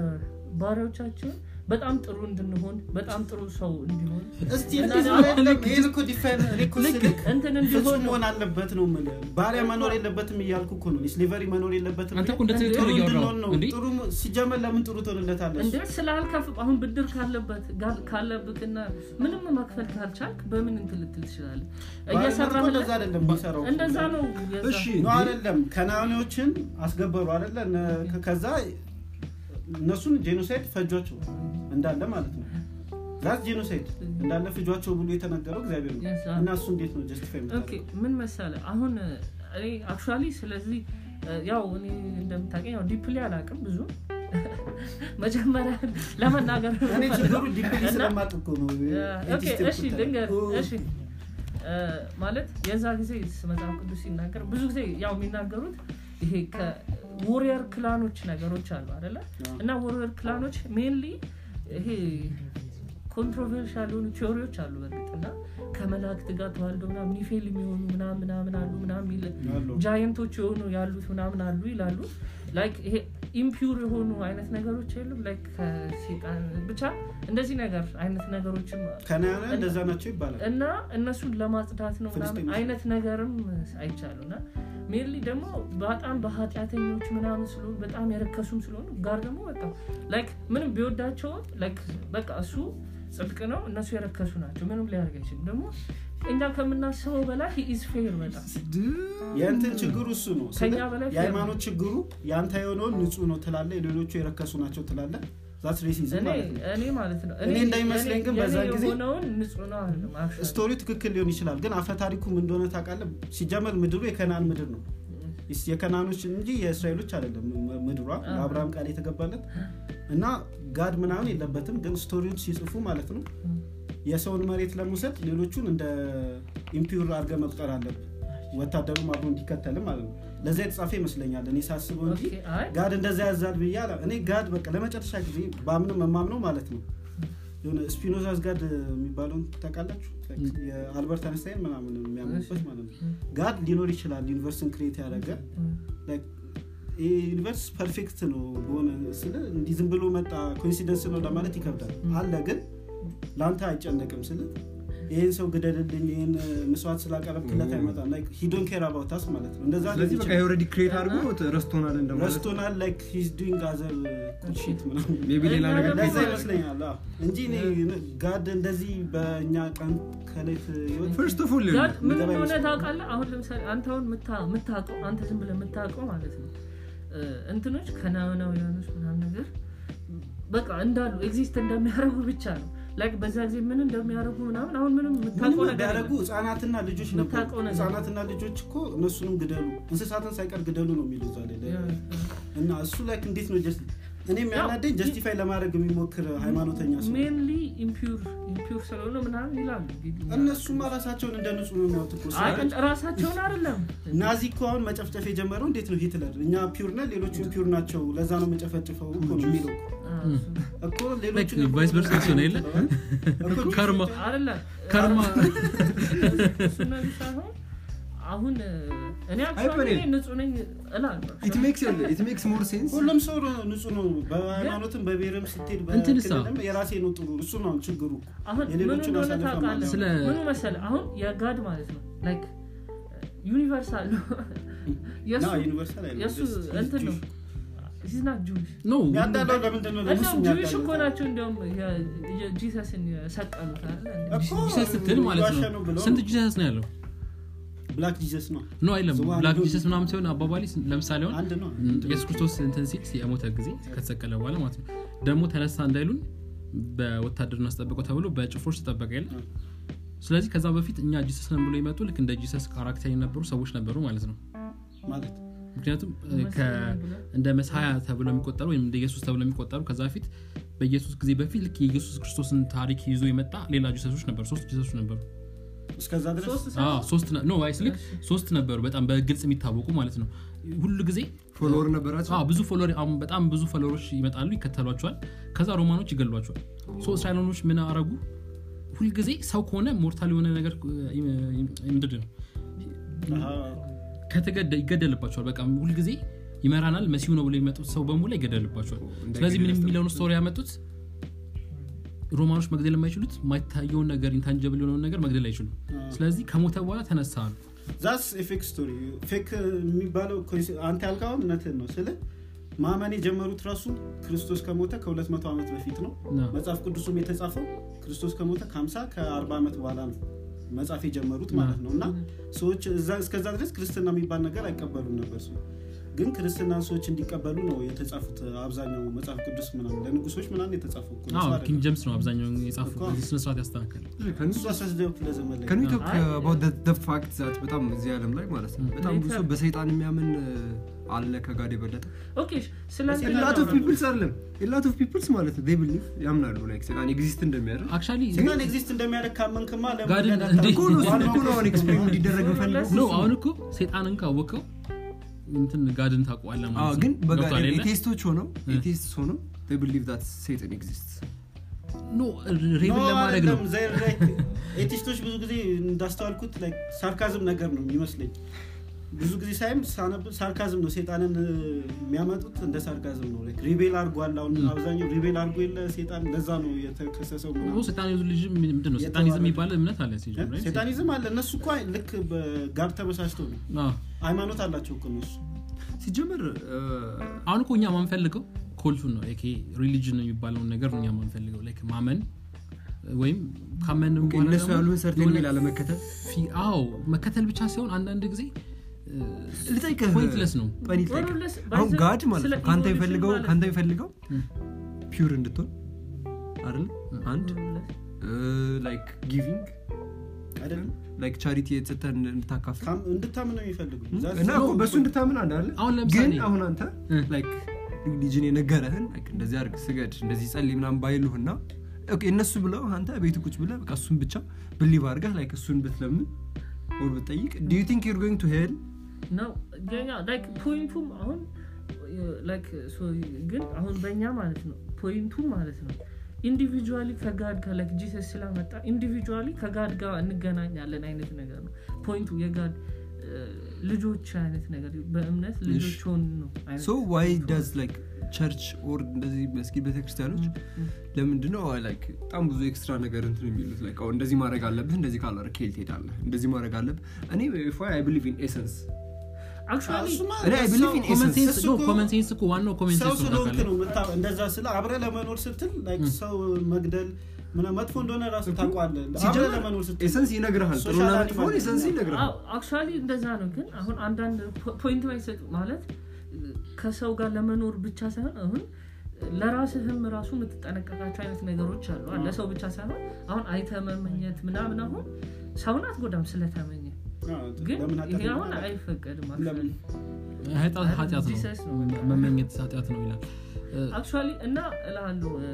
ለባሪያዎቻችሁን በጣም ጥሩ እንድንሆን በጣም ጥሩ ሰው እንዲሆን እስቲ እና እንደዛ ደግሞ አይደለም። ይሄን እኮ ዲፋይን እኔ እኮ ስልክ እንትን ፍጹም እንዲሆን ነው መሆን አለበት ነው የምልህ። ባሪያ መኖር የለበትም እያልኩ እኮ ነው። ስሊቨሪ መኖር የለበትም አንተ እኮ እንደ ጥሩ ትክክል እያወራሁ እንድንሆን ነው። እንዴ ጥሩ ሞ- ሲጀመር ለምን ጥሩ ትሆንለታለህ? እንደ ስላልከፍ አሁን ብድር ካለበት ጋር ካለብክና ምንም መክፈል ካልቻልክ በምን እንትን ልትል ትችላለህ ባርነት እኮ እየሰራህ እንደዛ አይደለም የሚሰራው። እንደዛ ነው የዛ- እሺ ነው አይደለም። ከናኔዎችን አስገበሩ አይደለ? እነ- ከዛ እነሱን ጄኖሳይድ ፈጇቸው እንዳለ ማለት ነው። ዛት ጄኖሳይድ እንዳለ ፍጇቸው ብሎ የተነገረው እግዚአብሔር ነው Yes, እና እሱ እንዴት ነው ጀስቲፋይ ኦኬ ምን መሰለ አሁን እኔ አክቹዋሊ ስለዚህ ያው እኔ እንደምታውቀኝ ያው ዲፕሊ አላውቅም ብዙ መጀመሪያ ለመናገር እኔ ችግሩ ዲፕሊ እና- ስለማቅ እኮ ነው ኦኬ፣ እሺ ልንገር እሺ እ፣ ማለት የዛ ጊዜ መጽሐፍ ቅዱስ ሲናገር ብዙ ጊዜ ያው የሚናገሩት ይሄ ከዎሪየር ክላኖች ነገሮች አሉ አደለ አዎ። እና ዎሪየር ክላኖች ሜንሊ ይሄ ኮንትሮቨርሻል የሆኑ ቲዎሪዎች አሉ በእርግጥ እና ከመላእክት ጋር ተዋልደው ምናምን ኒፌል የሚሆኑ ምናምን ምናምን አሉ ምናምን የሚል አሉ። ጃየንቶች የሆኑ ያሉት ምናምን አሉ ይላሉ ላይክ ይሄ ኢምፒውር የሆኑ አይነት ነገሮች የሉም ላይክ ከሴጣን ብቻ እንደዚህ ነገር አይነት ነገሮችም ከናያና እንደዛ ናቸው ይባላል እና እነሱን ለማጽዳት ነው ምናምን ፍልስጤሞች። አይነት ነገርም አይቻሉ እና ሜንሊ ደግሞ በጣም በኃጢአተኞች ምናምን ስለሆኑ በጣም የረከሱም ስለሆኑ ጋር ደግሞ በቃ ላይክ ምንም ቢወዳቸውም ላይክ በቃ እሱ ጽድቅ ነው እነሱ የረከሱ ናቸው ምንም ሊያደርግ አይችልም ደግሞ እኛ ከምናስበው በላይ ኢዝ ፌር በጣም የእንትን ችግሩ እሱ ነው ስለ- ከኛ በላይ ፌር የሃይማኖት ችግሩ የአንተ የሆነውን ንጹህ ነው ትላለ የሌሎቹ የረከሱ ናቸው ትላለ ዛት ሬሲዝም እኔ ማለት ነው እኔ ማለት ነው እኔ እንደሚመስለኝ ግን የኔ በዛን ጊዜ- የሆነውን ንጹህ ነው አይደለም actually። ስቶሪው ትክክል ሊሆን ይችላል ግን አፈ ታሪኩ ምን እንደሆነ ታውቃለህ ሲጀመር ምድሩ የከናን ምድር ነው ይስ- የከናኖች እንጂ የእስራኤሎች አይደለም ም- ምድሯ ለአብርሃም ቃል የተገባለት እና ጋድ ምናምን የለበትም ግን ስቶሪውን ሲጽፉ ማለት ነው የሰውን መሬት ለመውሰድ ሌሎቹን እንደ ኢምፒውር አድርገ መቁጠር አለብን ወታደሩም አብሮ እንዲከተልም ማለት ነው ለዛ የተጻፈ ይመስለኛል እኔ ሳስበው እንጂ ኦኬ፣ አይ ጋድ እንደዛ ያዛል ብዬ አላ- እኔ ጋድ በቃ ለመጨረሻ ጊዜ በአምንም የማምነው ማለት ነው የሆነ ስፒኖዛዝ ጋድ የሚባለውን ታውቃላችሁ የአልበርት አንስታይን ምናምን የሚያምኑበት ማለት ነው ጋድ ሊኖር ይችላል ዩኒቨርስን ክሬት ያደረገ ይህ ዩኒቨርስ ፐርፌክት ነው በሆነ ስለ እንዲህ ዝም ብሎ መጣ ኮንሲደንስ ነው ለማለት ይከብዳል አለ ግን ለአንተ አይጨነቅም ስለ ይህን ሰው ግደልልኝ ይህን መስዋዕት ስላቀረብክለት አይመጣም ሂዶን ኬር አባውታስ ማለት ነው እንደዛ ስለዚህ በቃ የኦልሬዲ ክሬት አድርጎ ረስቶናል እንደማለት ረስቶናል ላይክ ሂዝ ዱንግ አዘር ሺት ምናምን ሜቢ ሌላ ነገር እና እንደዛ ክሬት ይመስለኛል አዎ። እንጂ እኔ ጋድ እንደዚህ በእኛ ቀን ከሌት ህይወት ፈርስት ኦፍ ኦል ጋድ ምን የሚገባ እንደሆነ ይመስለኛል። ታውቃለህ አሁን ለምሳሌ አንተ አሁን የምታ- የምታውቀው አንተ ዝም ብለህ የምታውቀው ማለት ነው እ፣ እንትኖች ከናናውያኖች ምናምን ነገር በቃ እንዳሉ ኤግዚስት እንደሚያደርጉ ብቻ ነው ላይክ በዛ ጊዜ ምን እንደሚያደርጉ ምናምን አሁን ምንም ምንም የምታውቀው ነገር ቢያደርጉ የለም። ህጻናትና ልጆች ነበሩ የምታውቀው ነገር ህጻናትና ልጆች እኮ እነሱንም ግደሉ እንስሳትን ሳይቀር ግደሉ ነው የሚሉ እዛ ላይ ያ፣ እና እሱ ላይ እንዴት ነው ጀስት እኔ የሚያናደኝ ጀስቲፋይ ለማድረግ የሚሞክር ሃይማኖተኛ ሰው ሜንሊ ኢምፒውር ኢምፒውር ስለሆነ ምናምን ይላሉ እንግዲህ። እነሱማ ራሳቸውን እንደ ንጹህ ነው የሚያዩት እኮ አይ ሰዎች። ራሳቸውን አይደለም ናዚ እኮ አሁን መጨፍጨፍ የጀመረው እንዴት ነው ሂትለር እኛ ፒውር ነን ሌሎቹ ፒውር ናቸው ለዛ ነው መጨፈጭፈው እኮ ነው የሚለው አ፣ እኮ ሌሎቹ Like vice versa ሲሆን የለ? እኮ ከርማ አይደለም ከርማ እሱ ነገር ሳይሆን አሁን እኔ አይ፣ አክቹዋሊ በኔ- ንጹህ ነኝ እላለሁ ኢት ሜክስ ኢት ሜክስ ሞር ሴንስ ሁሉም ሰው ንጹህ ነው በሃይማኖትም በብሔርም ስትሄድ እንትንሳ? በክልልም የራሴ ነው ጥሩ እሱ ነው ችግሩ አሁን ምን የሌሎቹን እንደሆነ አሳልፈ ታውቃለህ ማለት ስለ- ምኑ መሰለህ አሁን የጋድ ማለት ነው ላይክ ዩኒቨርሳል ነው የእሱ ና ዩኒቨርሳል አይደለም፣ የእሱ just he's እንትን ነው Jewish። ሂዝና ጁዊሽ ኖ ያዳለው ለምንድን ነው ለሙስሊም እንደውም ጁዊሽ ያዳለው? እኮ ናቸው እንዲያውም ጂሰስን የሰቀሉት አይደል እንዴ? እኮ ጂሰስ ስትል ማለት ዋሻ ነው ብለው ስንት ጂሰስ ነው ያለው ብላክ ጂሰስ ነው ኖ አይለም ስሙ ብላክ አንዱ- ጂሰስ ምናምን ሲሆን አባባሊ ለምሳሌ አሁን አንድ ነው ኢየሱስ ክርስቶስ እንትን ሲል የሞተ ጊዜ ከተሰቀለ በኋላ ማለት ነው ደግሞ ተነሳ እንዳይሉን በወታደር እናስጠብቀው ተብሎ በጭፍሮች ተጠበቀ የለ ስለዚህ ከዛ በፊት እኛ ጂሰስ ነን ብሎ የመጡ ልክ እንደ ጂሰስ ካራክተር የነበሩ ሰዎች ነበሩ ማለት ነው ማለት ምክንያቱም እ, ከ- እንደ መሳያ ተብሎ የሚቆጠሩ ወይም እንደ ኢየሱስ ተብሎ የሚቆጠሩ ከዛ በፊት በኢየሱስ ጊዜ በፊት ልክ የኢየሱስ ክርስቶስን ታሪክ ይዞ የመጣ ሌላ ጂሰሶች ነበሩ ሶስት ጂሰሶች ነበሩ እስከዛ ድረስ ሶስት አዎ፣ ሰው ሶስት ነ- ኖ አይስ ልክ ሶስት ነበሩ በጣም በግልጽ የሚታወቁ ማለት ነው ሁሉ ጊዜ ፎሎወር ነበራቸው አዎ፣ ብዙ ፎሎወር አሁን በጣም ብዙ ፎሎወሮች ይመጣሉ ይከተሏቸዋል ከዛ ሮማኖች ይገሏቸዋል ሶ እስራኤላኖች ምን አረጉ ሁልጊዜ ሰው ከሆነ ሞርታል የሆነ ነገር እ, ምንድን ነው አሃ፣ ከተገደ ይገደልባቸዋል በቃ ሁልጊዜ ይመራናል መሲሁ ነው ብሎ የሚመጡት ሰው በሙላ ይገደልባቸዋል ስለዚህ ምን የሚለውን ስቶሪ ያመጡት ሮማኖች መግደል የማይችሉት የማይታየውን ነገር ኢንታንጀብል የሆነውን ነገር መግደል አይችሉም ስለዚህ ከሞተ በኋላ ተነሳ አሉ ዛስ ፌክ ስቶሪ ፌክ የሚባለው ኮንሲ- አንተ ያልካውን እውነትህን ነው ስለ ማመን የጀመሩት ራሱ ክርስቶስ ከሞተ ከ200 ዓመት በፊት ነው ና። መጽሐፍ ቅዱሱም የተጻፈው ክርስቶስ ከሞተ ከ50 ከ40 ዓመት በኋላ ነው መጽሐፍ የጀመሩት ማለት ነው እና ሰዎች እዛ- እስከዛ ድረስ ክርስትና የሚባል ነገር አይቀበሉም ነበር ሰው ግን ክርስትናን ሰዎች እንዲቀበሉ ነው የተጻፉት አብዛኛው መጽሐፍ ቅዱስ ምናምን ለንጉሶች ምናምን የተጻፈው እኮ ነው፣ አዎ ሰው ኪንግ አይደለም። ጀምስ ነው አብዛኛውን የጻፉ እኮ። በዚህ ስነስርዓት ያስተካከል እሱ 19ኛው ክፍለ ዘመን ላይ ከን ነው። ቶክ አይ፣ አባውት ፋክት ዛት በጣም እዚህ ዓለም ላይ ማለት ነው በጣም ብዙ ሰው በሰይጣን የሚያምን እ, አለ ከጋድ የበለጠ ኦኬ ስለዚህ ላት ኦፍ ፒፕልስ አይደለም ላት ኦፍ ፒፕልስ ማለት ነው ቢሊቭ ያምናሉ ላይክ ሰይጣን ኤግዚስት እንደሚያደርግ አክቹዋሊ ሰይጣን ኤግዚስት እንደሚያደርግ ካመንክማ ለምን ጋድን ገና እንዴት- እኮ ነው እሱን እኮ ነው አሁን ኤክስፕሌን እንዲደረግ የምፈልገው ኖ አሁን እኮ ሴጣንን ካወቀው እንትን ጋድን ታውቀዋለህ አዎ፣ ማለት ግን ነው ገብቶሃል የለ? ኤቴስቶች ሆነው ኤቴስት ሆነው ቢሊቭ ዛት ሰይጣን ኤግዚስት ኖ ሬብን ለማድረግ ነው ኤቲስቶች ብዙ ጊዜ እንዳስተዋልኩት like ሳርካዝም ነገር ነው የሚመስለኝ ብዙ ጊዜ ሳይም ሳነብ ሳርካዝም ነው ሴጣንን እ, የሚያመጡት እንደ ሳርካዝም ነው like ሪቤል አርጓል አሁን አብዛኛው ሪቤል አርጎ የለ ሴጣን ለዛ ነው የተከሰሰው ኖ ምናምን። ሴጣኒዝም ልጅ ምንድን ነው ሴጣኒዝም የሚባል እምነት አለ ሲጀምር እ? right? ሴጣኒዝም አለ እነሱ እኮ ልክ በጋር ተበሳጭተው ነው አዎ። ሃይማኖት አላቸው እኮ እነሱ ሲጀምር እ፣ አሁን እኮ እኛ ማንፈልገው ኮልቱን ነው ሪሊጅን የሚባለውን ነገር ነው እኛ ማንፈልገው ላይክ ማመን ወይም ካመን እነሱ ያሉን ሰርቴን ሜል አለመከተል አዎ መከተል ብቻ ሳይሆን አንዳንድ ጊዜ ልጠይቅህ ፖይንትለስ ነው ጠኒ ልጠይቅህ። Pointless- አሁን ባይዘ- ጋድ ማለት ስለ ነው ከአንተ evolution የሚፈልገው ማለት ከአንተ የሚፈልገው ም። ፒውር እንድትሆን አይደል አንድ Pointless- ላይክ ጊቪንግ አይደለም ላይክ ቻሪቲ የተሰጠን እንድታካፍል ካም- እንድታምን ነው የሚፈልጉ እና እኮ በእሱ እንድታምን አንድ አለ አሁን ግን ለምሳሌ አሁን አንተ እ። ላይክ ሪሊጅን የነገረህን like እንደዚህ አድርግ ስገድ እንደዚህ ጸልይ ምናምን ባይሉህና ኦኬ እነሱ ብለው አንተ ቤት ቁጭ ብለህ በቃ እሱን ብቻ ብሊቭ አድርገህ ላይክ እሱን ብትለምን ወር ብትጠይቅ ዱ ዩ ቲንክ ዩር ጎይንግ ቱ ሄል ነው የኛ ላይክ ፖይንቱም አሁን ላይክ ግን አሁን በእኛ ማለት ነው ፖይንቱ ማለት ነው ኢንዲቪጁዋሊ ከጋድ ጋር ላይክ ጂሰስ ስላመጣ ኢንዲቪጁዋሊ ከጋድ ጋር እንገናኛለን አይነት ነገር ነው ፖይንቱ የጋድ እ፣ ልጆች አይነት ነገር በእምነት ልጆች ሆን ነው አይነት ሶ ዋይ ዳዝ ላይክ ቸርች ኦር እንደዚህ መስጊድ ቤተክርስቲያኖች ለምንድን ነው ላይክ በጣም ብዙ ኤክስትራ ነገር እንትን የሚሉት ላይክ አሁን እንደዚህ ማድረግ አለብህ እንደዚህ ካላደረግህ ኬል ትሄዳለህ እንደዚህ ማድረግ አለብህ እኔ አይ ብሊቭ ኢን ኤሰንስ አክቹዋሊ እሱማ እኔ I believe in ሰው- ኮመን ሴንስ እሱ ነው እኮ- ኮመን ሴንስ እኮ ዋናው ኮመን ሰው ሴንስ ነው ስለሆንክ ታውቃለህ። ነው የምታ- እንደዛ ስለ አብረ ለመኖር ስትል like ሰው መግደል ምናምን መጥፎ እንደሆነ ራሱ ታውቋለህ አብረ ለመኖር ስትል ኤሰንስ ይነግርሃል ጥሩና ሶሻል መጥፎን አኒማል ኤሰንስ ይነግርሃል አክቹዋሊ እንደዛ ነው ግን አሁን አንዳንድ ፖ- ፖይንት ማይሰጥ ማለት ከሰው ጋር ለመኖር ብቻ ሳይሆን አሁን ለራስህም ራሱ የምትጠነቀቃቸው አይነት ነገሮች አሉ አለ ሰው ብቻ ሳይሆን አሁን አይተ መመኘት ምናምን አሁን ሰውን አትጎዳም ስለተመኘ አዎ፣ ግን ለምን ይሄ ኃጢአት አሁን ነው? አይፈቀድም ለምን? ኃጢአት ኃጢአት ጂሰስ ነው ነው። መመኘት ኃጢአት ነው ይላል እ፣ አክቹዋሊ እና እልሃለሁ እ፣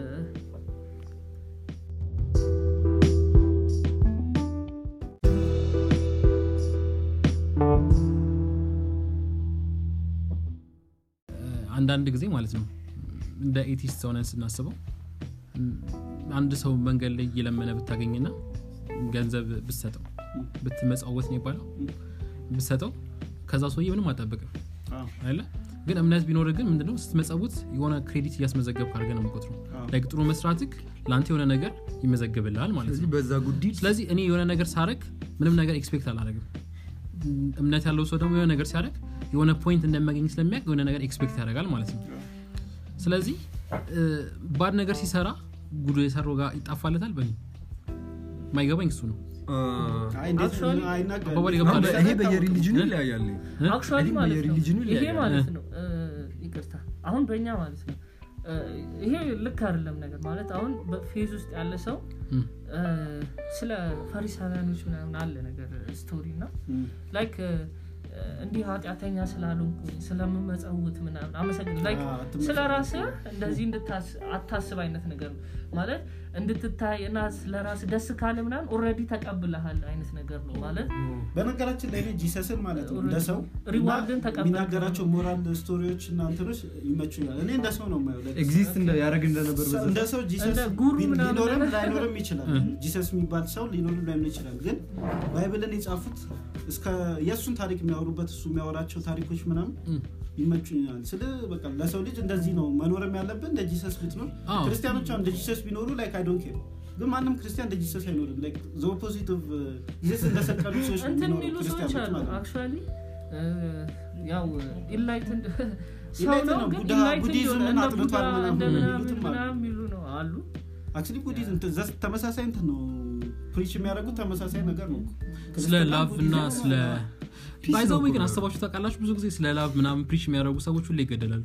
አንዳንድ ጊዜ ማለት ነው እንደ ኤቲስት ሆነን ስናስበው ም፣ አንድ ሰው መንገድ ላይ እየለመነ ብታገኝና ገንዘብ ብትሰጠው ብትመጻወት ነው ይባለው ብትሰጠው ከዛ ሰውዬ ምንም አጠብቅም አዎ፣ አይደለ ግን እምነት ቢኖር ግን ምንድነው ስትመጸውት የሆነ ክሬዲት እያስመዘገብ ካርገ ነው የምቆጥረው አዎ። ላይክ ጥሩ መስራትክ ለአንተ የሆነ ነገር ይመዘግብልሃል ማለት ስለዚህ ነው በዛ ጉዲት ስለዚህ እኔ የሆነ ነገር ሳረግ ምንም ነገር ኤክስፔክት አላደረግም እምነት ያለው ሰው ደግሞ የሆነ ነገር ሲያደረግ የሆነ ፖይንት እንደሚያገኝ ስለሚያውቅ የሆነ ነገር ኤክስፔክት ያደርጋል ማለት ነው ስለዚህ እ፣ ባድ ነገር ሲሰራ ጉዶ የሰራው ጋር ይጣፋለታል በ ማይገባኝ እሱ ነው አይ፣ እንዴት Actually- አይናገርም? አባባል እንዴት ይገባል። እንደሚሰራ ይሄ በየሪሊጅኑ እ? ይለያያል አክቹዋሊ ይሄ ማለት ነው በየሪሊጅኑ ይሄ ይለያያል። ማለት ነው እ፣ ይቅርታ አሁን በእኛ ማለት ነው እ፣ ይሄ ልክ አይደለም ነገር ማለት አሁን በፌዝ ውስጥ ያለ ሰው እም፣ እ፣ ስለ ፈሪሳውያኖች ምናምን አለ ነገር ስቶሪ እና እም፣ ላይክ እ፣ እንዲህ ኃጢአተኛ ስላልሆንኩኝ ስለምመጸውት ምናምን አመሰግን ላይክ አዎ፣ አትመሰግን። ስለ ራስህ እንደዚህ እንድታስ- አታስብ አይነት ነገር ነው ማለት እንድትታይ እና ስለ ራስ ደስ ካለ ምናምን ኦልሬዲ ተቀብለሃል አይነት ነገር ነው ማለት በነገራችን ላይ እኔ ጂሰስን ማለት ነው እንደ ሰው ሪዋርድን እና ተቀበልክ። የሚናገራቸው ሞራል ስቶሪዎች እና እንትኖች ይመቹኛል እኔ እንደ ሰው ነው የማየው like ኤግዚስት ያደረግ እንደነበር ሰው- በዛ እንደ ሰው ጂሰስ እንደ ጉሩ ቢን- ምናምን ሊኖርም ነገር። ላይኖርም ይችላል ጂሰስ የሚባል ሰው ሊኖርም ላይኖር ይችላል ግን ባይብልን የጻፉት እስከ የእሱን ታሪክ የሚያወሩበት እሱ የሚያወራቸው ታሪኮች ምናምን እም። ይመቹኛል ስለ በቃ ለሰው ልጅ እንደዚህ ነው መኖርም ያለብን እንደ ጂሰስ ብትኖር አዎ። ክርስቲያኖች አሁን እንደ ጂሰስ ቢኖሩ ላይክ አይ ዶንት ኬር ግን ማንም ክርስቲያን እንደ ጂሰስ አይኖርም ላይክ ዘ ኦፖዚት ኦፍ ጂሰስ እንደሰቀሉ ሰዎች ነው እንትን የሚኖሩ የሚሉ ሰዎች ክርስቲያኖች አሉ ማለት ነው አክቹዋሊ ያው ኢንላይትንድ ሰው Enlightened ነው ነው፣ ግን ቡድሃ- ኢንላይትንድ ቡዲዝምን የሆነ እንደ አጥንቷል ቡድሃ ምናምን እንደ ምናምን የሚሉትም አሉ። ምናምን የሚሉ ነው አሉ አክቹሊ ቡዲዝም ዘ- ተመሳሳይ እንትን ነው ፕሪች የሚያደርጉት ተመሳሳይ ነገር ነው ስለ ክርስትና ላቭ እና ቡዲዝም ስለ ፒስ ባይዘው ነው ግን እኮ። አስባችሁ ታውቃላችሁ ብዙ ጊዜ ስለ ላቭ ምናምን ፕሪች የሚያደርጉ ሰዎች ሁሌ ይገደላሉ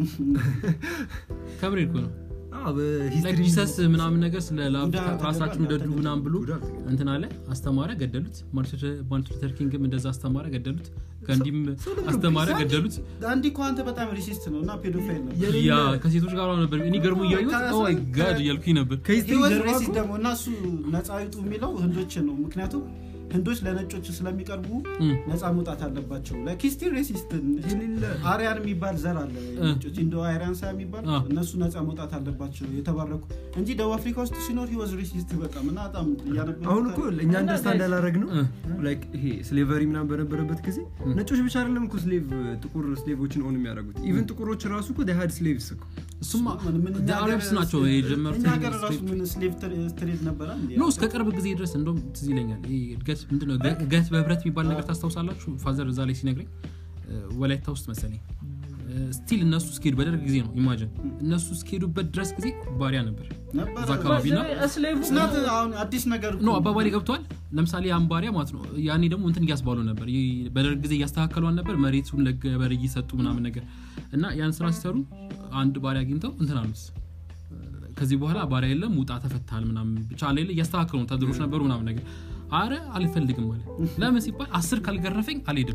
ከምሬ እኮ ነው አዎ፣ ላይክ በሂስትሪ ጂሰስ ምናምን ነገር ስለ ላቭ ቡዳ ራሳችሁን ተገድሏል፣ ውደዱ ምናምን ብሎ ቡዳ ተገድሏል። እንትን አለ አስተማረ ገደሉት ማርቲን ሉተር ኪንግም እንደዛ አስተማረ ገደሉት ጋንዲም አስተማረ ገደሉት አንዲ እኮ አንተ በጣም ሪሲስት ነው እና ፔዶፋይል ነው የሌለ- ያ ከሴቶች ጋር ነበር እኔ ገርሞ እያዩት ከዛ- ኦ ማይ ጋድ እያልኩኝ ነበር ከሂስትሪ ህይወት ጀርባ ሬሲስት እኮ ደግሞ እና እሱ ነፃ ይውጡ የሚለው ህንዶችን ነው ምክንያቱም ህንዶች ለነጮች ስለሚቀርቡ እም፣ ነፃ መውጣት አለባቸው ላይክ ሬሲስት የሌለ አሪያን የሚባል ዘር አለ ነጮች ኢንዶ አሪያንሳ የሚባል አ። እነሱ ነፃ መውጣት አለባቸው የተባረኩ እንጂ ደቡብ አፍሪካ ውስጥ ሲኖር ህይወት ሬሲስት በጣም እና በጣም እያነበብኩ አሁን እኮ እኛ እና አንደርስታንድ guys- ያላረግ ነው እ። ላይክ ይሄ ስሌቨሪ ምናምን በነበረበት ጊዜ ነጮች ብቻ አይደለም እኮ ስሌቭ ጥቁር ስሌቮችን ኦን የሚያደርጉት ኢቨን ጥቁሮች ራሱ እኮ ሀድ ስሌቭስ እኮ እሱማ ምን- ምን እኛ አረብስ ሀገር ናቸው ስሌቭ- የጀመሩት እኛ ሀገር ራሱ ስሌቭ ምን ስሌቭ ትሬድ ነበረ እንዴ? ኖ እስከ ቅርብ ጊዜ ድረስ እንደም ትዝ ይለኛል ይሄ እድገት ምንድነው እድገት በህብረት የሚባል ነገር ታስታውሳላችሁ ፋዘር እዛ ላይ ሲነግረኝ እ፣ ወላይታ ውስጥ መሰለኝ ስቲል እነሱ እስኪሄዱ በደርግ ጊዜ ነው ኢማጅን እነሱ እስኪሄዱበት ድረስ ጊዜ ባሪያ ነበር ነበረ። እዛ አካባቢ ና ስሌቭ It's not አሁን አዲስ ነገር እኮ ኖ አባባሌ ገብቷል ለምሳሌ ያን ባሪያ ማለት ነው ያኔ ደግሞ እንትን እያስባሉ ነበር ይህ በደርግ ጊዜ እያስተካከሏን ነበር መሬቱን ለገበሬ እየሰጡ ምናምን ነገር እና ያን ስራ ሲሰሩ አንድ ባሪያ አግኝተው እንትን አሉት ከዚህ በኋላ ባሪያ የለም ውጣ ተፈታል ምናምን ብቻ ሌለ እያስተካከሉ ነው ተድሮች ነበሩ ምናምን ነገር አረ አልፈልግም አለ ለምን ሲባል አስር ካልገረፈኝ አልሄድም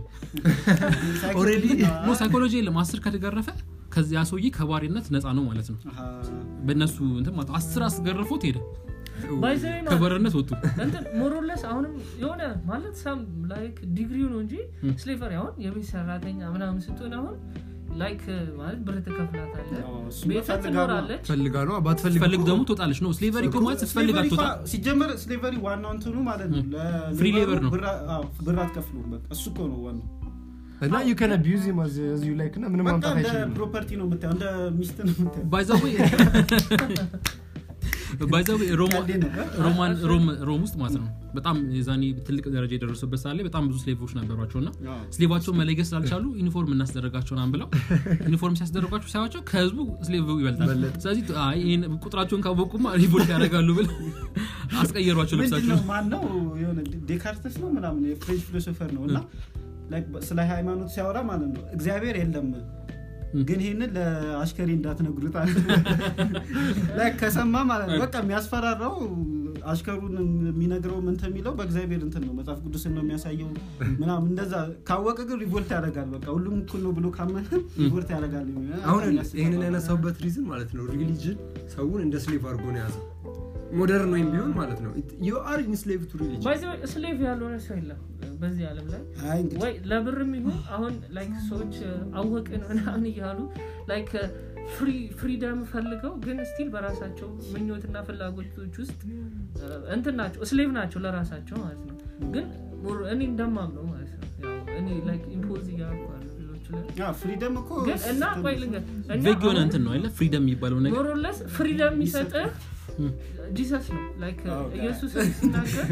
ኦልሬዲ ኖ ሳይኮሎጂ የለም አስር ከተገረፈ ከዚያ ሰውዬ ከባሪነት ነፃ ነው ማለት ነው አሃ። በእነሱ እንትን ማለት ነው። አስር አስገርፎት ሄደ ባይዘዌ ማለት ከባርነት ወጡ እንትን ሞሮለስ አሁንም የሆነ ማለት ሳም ላይክ ዲግሪው ነው እንጂ ስሌቨሪ አሁን የቤት ሰራተኛ ምናምን ስትሆን አሁን ላይክ ማለት ብር ትከፍላታለ አዎ፣ እሱ ቤት ፈልጋ ነው። ትኖራለች ፈልጋ ነው ባትፈልግ ስትፈልግ እኮ ደግሞ ትወጣለች ነው ስሌቨሪ እኮ ማለት ስትፈልግ ስሌቨሪ አትወጣ እኮ- ሲጀመር ስሌቨሪ ዋናው እንትኑ ማለት ነው ለሌበሩ ፍሪ ሌበር ነው። ብር- አዎ፣ ብር አትከፍሉም በቃ እሱ እኮ ነው ዋናው እና ዩ ከን አቢዩዝ ሂም አዝ ዩ ላይክ እና ምንም በቃ ማምጣት እንደ አይችልም ፕሮፐርቲ ነው የምታየው እንደ ሚስት ነው የምታየው ባይዛዌ ባይዛዌ ቀልዴ ነው። ሮማን ሮም ሮም ውስጥ ማለት ነው በጣም የዛኔ ትልቅ ደረጃ የደረሱበት ሰዓት ላይ በጣም ብዙ ስሌቮች ነበሯቸው እና አዎ። ስሌቫቸውን መለየት ስላልቻሉ ዩኒፎርም እናስደረጋቸውን አን ብለው ዩኒፎርም ሲያስደረጓቸው ሳያቸው ከህዝቡ ስሌቭ ይበልጣል ስለዚህ አይ ይሄን ቁጥራቸውን ካወቁማ ሪቮልት ያደርጋሉ ብል አስቀየሯቸው ምንድን ልብሳቸው ነው ማን ነው የሆነ ዴካርተስ ነው ምናምን የፍሬንች ፊሎሶፈር ነው እና like ስለ ሃይማኖት ሲያወራ ማለት ነው እግዚአብሔር የለም ግን ይህንን ለአሽከሬ እንዳትነግሩት አለ። ላይ ከሰማ ማለት ነው በቃ የሚያስፈራራው አሽከሩን የሚነግረው እንትን የሚለው በእግዚአብሔር እንትን ነው መጽሐፍ ቅዱስን ነው የሚያሳየው ምናምን እንደዛ ካወቀ ግን ሪቮልት ያደርጋል በቃ ሁሉም እኩል ነው ብሎ ካመነ ሪቮልት ያደርጋል አሁን ይህንን ያነሳውበት ሪዝን ማለት ነው ሪሊጅን ሰውን እንደ ስሌቭ አድርጎ ነው የያዘው ሞደርን ወይም ቢሆን ማለት ነው ዩ አር ኢንስሌቭ ቱ ሪሊጅን ስሌቭ ያልሆነ ሰው የለም በዚህ ዓለም ላይ አይ እንግዲህ ወይ ለብርም ይሁን አሁን ላይክ ሰዎች አወቅን ምናምን እያሉ ላይክ ፍሪደም ፈልገው ግን ስቲል በራሳቸው ምኞትና ፍላጎቶች ውስጥ እንትን ናቸው ስሌቭ ናቸው ለራሳቸው ማለት ነው ግን ሞር- እኔ እንደማምነው ማለት ነው ያው እኔ ላይክ ኢምፖዝ እያደረኩ ያለው ሌሎች ላይ ፍሪደም እኮ ግን እና ቆይ ልንገር እኛ ቬግ የሆነ አሁን እንትን ነው አይደለ ፍሪደም የሚባለው ነገር ሞሮለስ ፍሪደም የሚሰጥህ ጂሰስ ነው ላይክ አዎ። ኢየሱስ ሲናገር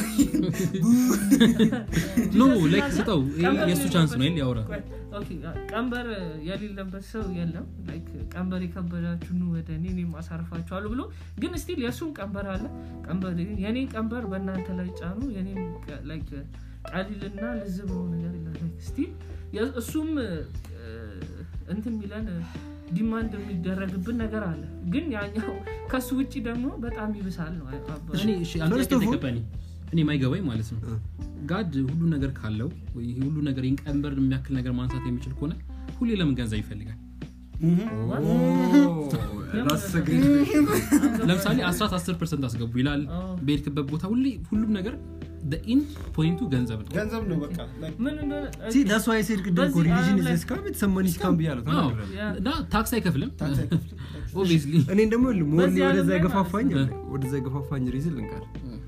ኖ ላይክ ስጠው ይሄ የእሱ ቻንስ ነው አይደል ያውራ ቆይ፣ ኦኬ፣ ቀንበር የሌለበት ሰው የለም ላይክ ቀንበር የከበዳችሁ ኑ ወደ እኔ እኔም አሳርፋችኋለሁ ብሎ ግን ስቲል የእሱም ቀንበር አለ ቀንበር የኔ ቀንበር በእናንተ ላይ ጫኑ የኔም ቀ- ላይክ ቀሊልና ልዝብ ነው ነገር የለም ስቲል እሱም እ፣ እንትን የሚለን ዲማንድ የሚደረግብን ነገር አለ ግን ያኛው ከሱ ውጭ ደግሞ በጣም ይብሳል ነው አባ- እኔ እሺ አንተ First ጥያቄ of all- ተቀበኒ እኔ ማይገባኝ ማለት ነው ጋድ ሁሉ ነገር ካለው ወይ ይሄ ሁሉ ነገር ይህን ቀንበር የሚያክል ነገር ማንሳት የሚችል ከሆነ ሁሌ ለምን ገንዘብ ይፈልጋል ለምሳሌ አስራት አስር ፐርሰንት አስገቡ ይላል አዎ። በሄድክበት ቦታ ሁሌ ሁሉም ነገር ኢን ፖይንቱ ገንዘብ ነው ገንዘብ ነው በቃ like ምን እንደሆነ ዳስ ዋይ ሴድ ቅድም እኮ በዚህ ሪሊጅን ዓለም ላይ- ኢዝ ስካም የተሰማኒ ስካም ብያለሁ አዎ። ተናግሬያለሁ። ያ- እና ታክስ አይከፍልም ታክስ አይከፍልም። ኦብቪየስሊ እኔን ደግሞ ሞር በዚህ ዓለም ወደዛ ላይ የገፋፋኝ ማለት ነው። ወደዛ የገፋፋኝ ሪዝን ልንቀር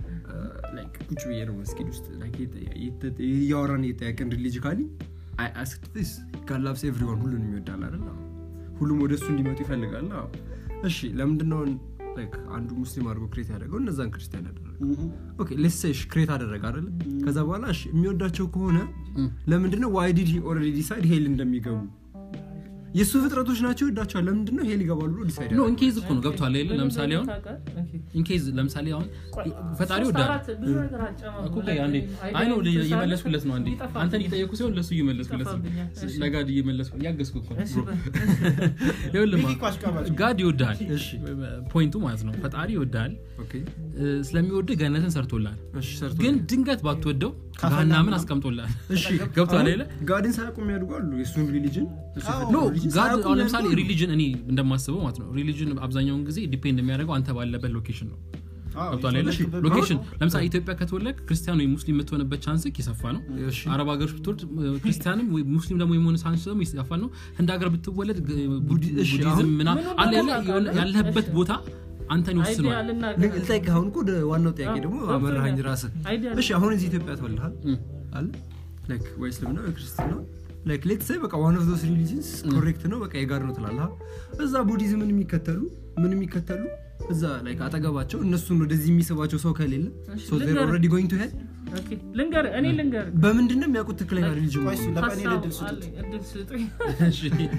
ቁጭ ብዬ ነው መስጊድ ውስጥ like የተ- የተ- እያወራን እየጠያቀን ሪሊጂካሊ አይ አስክድ ስ ጋላብስ ኤቭሪዋን ሁሉንም ይወዳል አይደል አዎ። ሁሉም ወደ እሱ እንዲመጡ ይፈልጋል አዎ። እሺ ለምንድነው like አንዱ ሙስሊም አድርጎ ክሬት ያደረገው እነዛን ክርስቲያን ያደረገ Mhm. ኦኬ ሌሴሽ ክሬት አደረገ አይደለ ከዛ በኋላ እሺ የሚወዳቸው ከሆነ ለምንድነው ዋይ ዲድ ኦልሬዲ ዲሳይድ ሄል እንደሚገቡ የእሱ ፍጥረቶች ናቸው ይወዳቸዋል ለምንድነው ሄል ይገባሉ ብሎ ዲሳይድ ኖ ኢንኬዝ እኮ ነው ገብቷል አይደለ ምን ለምሳሌ አሁን እንደሆነ ታውቃለህ? ኦኬ። ኢንኬዝ ለምሳሌ አሁን ቆይ፣ ፈጣሪ ሶስት ወዳል አራት ብዙ ነገር አጨማምሮ እኮ ቆይ አንዴ ላይ አይ ነው አይዲያ እየመለስኩለት ነው አንዴ ይጠፋብኛል። አንተን እየጠየኩ ሲሆን ለእሱ እየመለስኩለት ነው ይጠፋብኛል። እሺ። ለጋድ እየመለስኩ እያገዝኩ እኮ ነው እሺ፣ በ- ይኸውልህ ቢግ ማ- እኮ አሽቃባጭ ነው። ጋድ ይወዳል እሺ ፖይንቱ ማለት ነው ፈጣሪ ይወዳል ኦኬ ስለሚወድህ ገነትን ሰርቶላል እሺ ሰርቶ ግን ድንገት ባትወደው ካፈላ ገሃናምን ምናምን። አስቀምጦላል እሺ ገብቷል አይደለ ጋድን ሳያውቁ የሚያድጉ አሉ የእሱን ሪሊጅን ኖ ጋድ አሁን ለምሳሌ ሪሊጅን እኔ እንደማስበው ማለት ነው ሪሊጅን አብዛኛውን ጊዜ ዲፔንድ የሚያደርገው አንተ ባለበት ሎኬሽን ነው አዎ፣ ገብቷል አይደለ የተወለድክበት ሎኬሽን ለምሳሌ ኢትዮጵያ ከተወለድ ክርስቲያን ወይ ሙስሊም የምትሆንበት ቻንስክ የሰፋ ነው እሺ አረብ ሀገሮች ብትወልድ እ፣ ክርስቲያንም ወይ ሙስሊም ደግሞ የመሆን ሳንስ ደግሞ ይሰፋ ነው ህንድ ሀገር ብትወለድ ግ- ቡዲ- እሺ፣ ቡዲዝም አሁን ምና ምኑን አለ ያለ ደግሞ የሆነ- ያለህበት እሺ። ቦታ አንተን አይዲያ ይወስነዋል ልናገር። ልጠይቅ አሁን እኮ ወደ ዋናው ጥያቄ ደግሞ አዎ፣ አመራሃኝ ገብቶኛል። ራስህ አይዲያ እሺ አሁን እዚህ ኢትዮጵያ ተወልሃል እም። አለ ላይክ ወይ እስልምና ወይ ክርስትና ላይክ ሌት ሳይ በቃ ዋን ኦፍ ዞስ ሪሊጅንስ ኮሬክት ነው በቃ የጋር ነው ትላለህ እዛ ቡዲዝምን የሚከተሉ ምን የሚከተሉ እዛ ላይክ አጠገባቸው እነሱን ወደዚህ የሚስባቸው ሰው ከሌለ እሺ፣ ሶ ዜር ልንገርህ። ኦልሬዲ ጎይንግ ቱ ሄድ ኦኬ፣ ልንገር እኔ ልንገር በምንድን ነው የሚያውቁት ትክክለኛ ሪሊጅን ቆይ እሱ ለቀኔ ሀሳብ እድል ስጡት አለኝ፣ እድል ስጡኝ እሺ።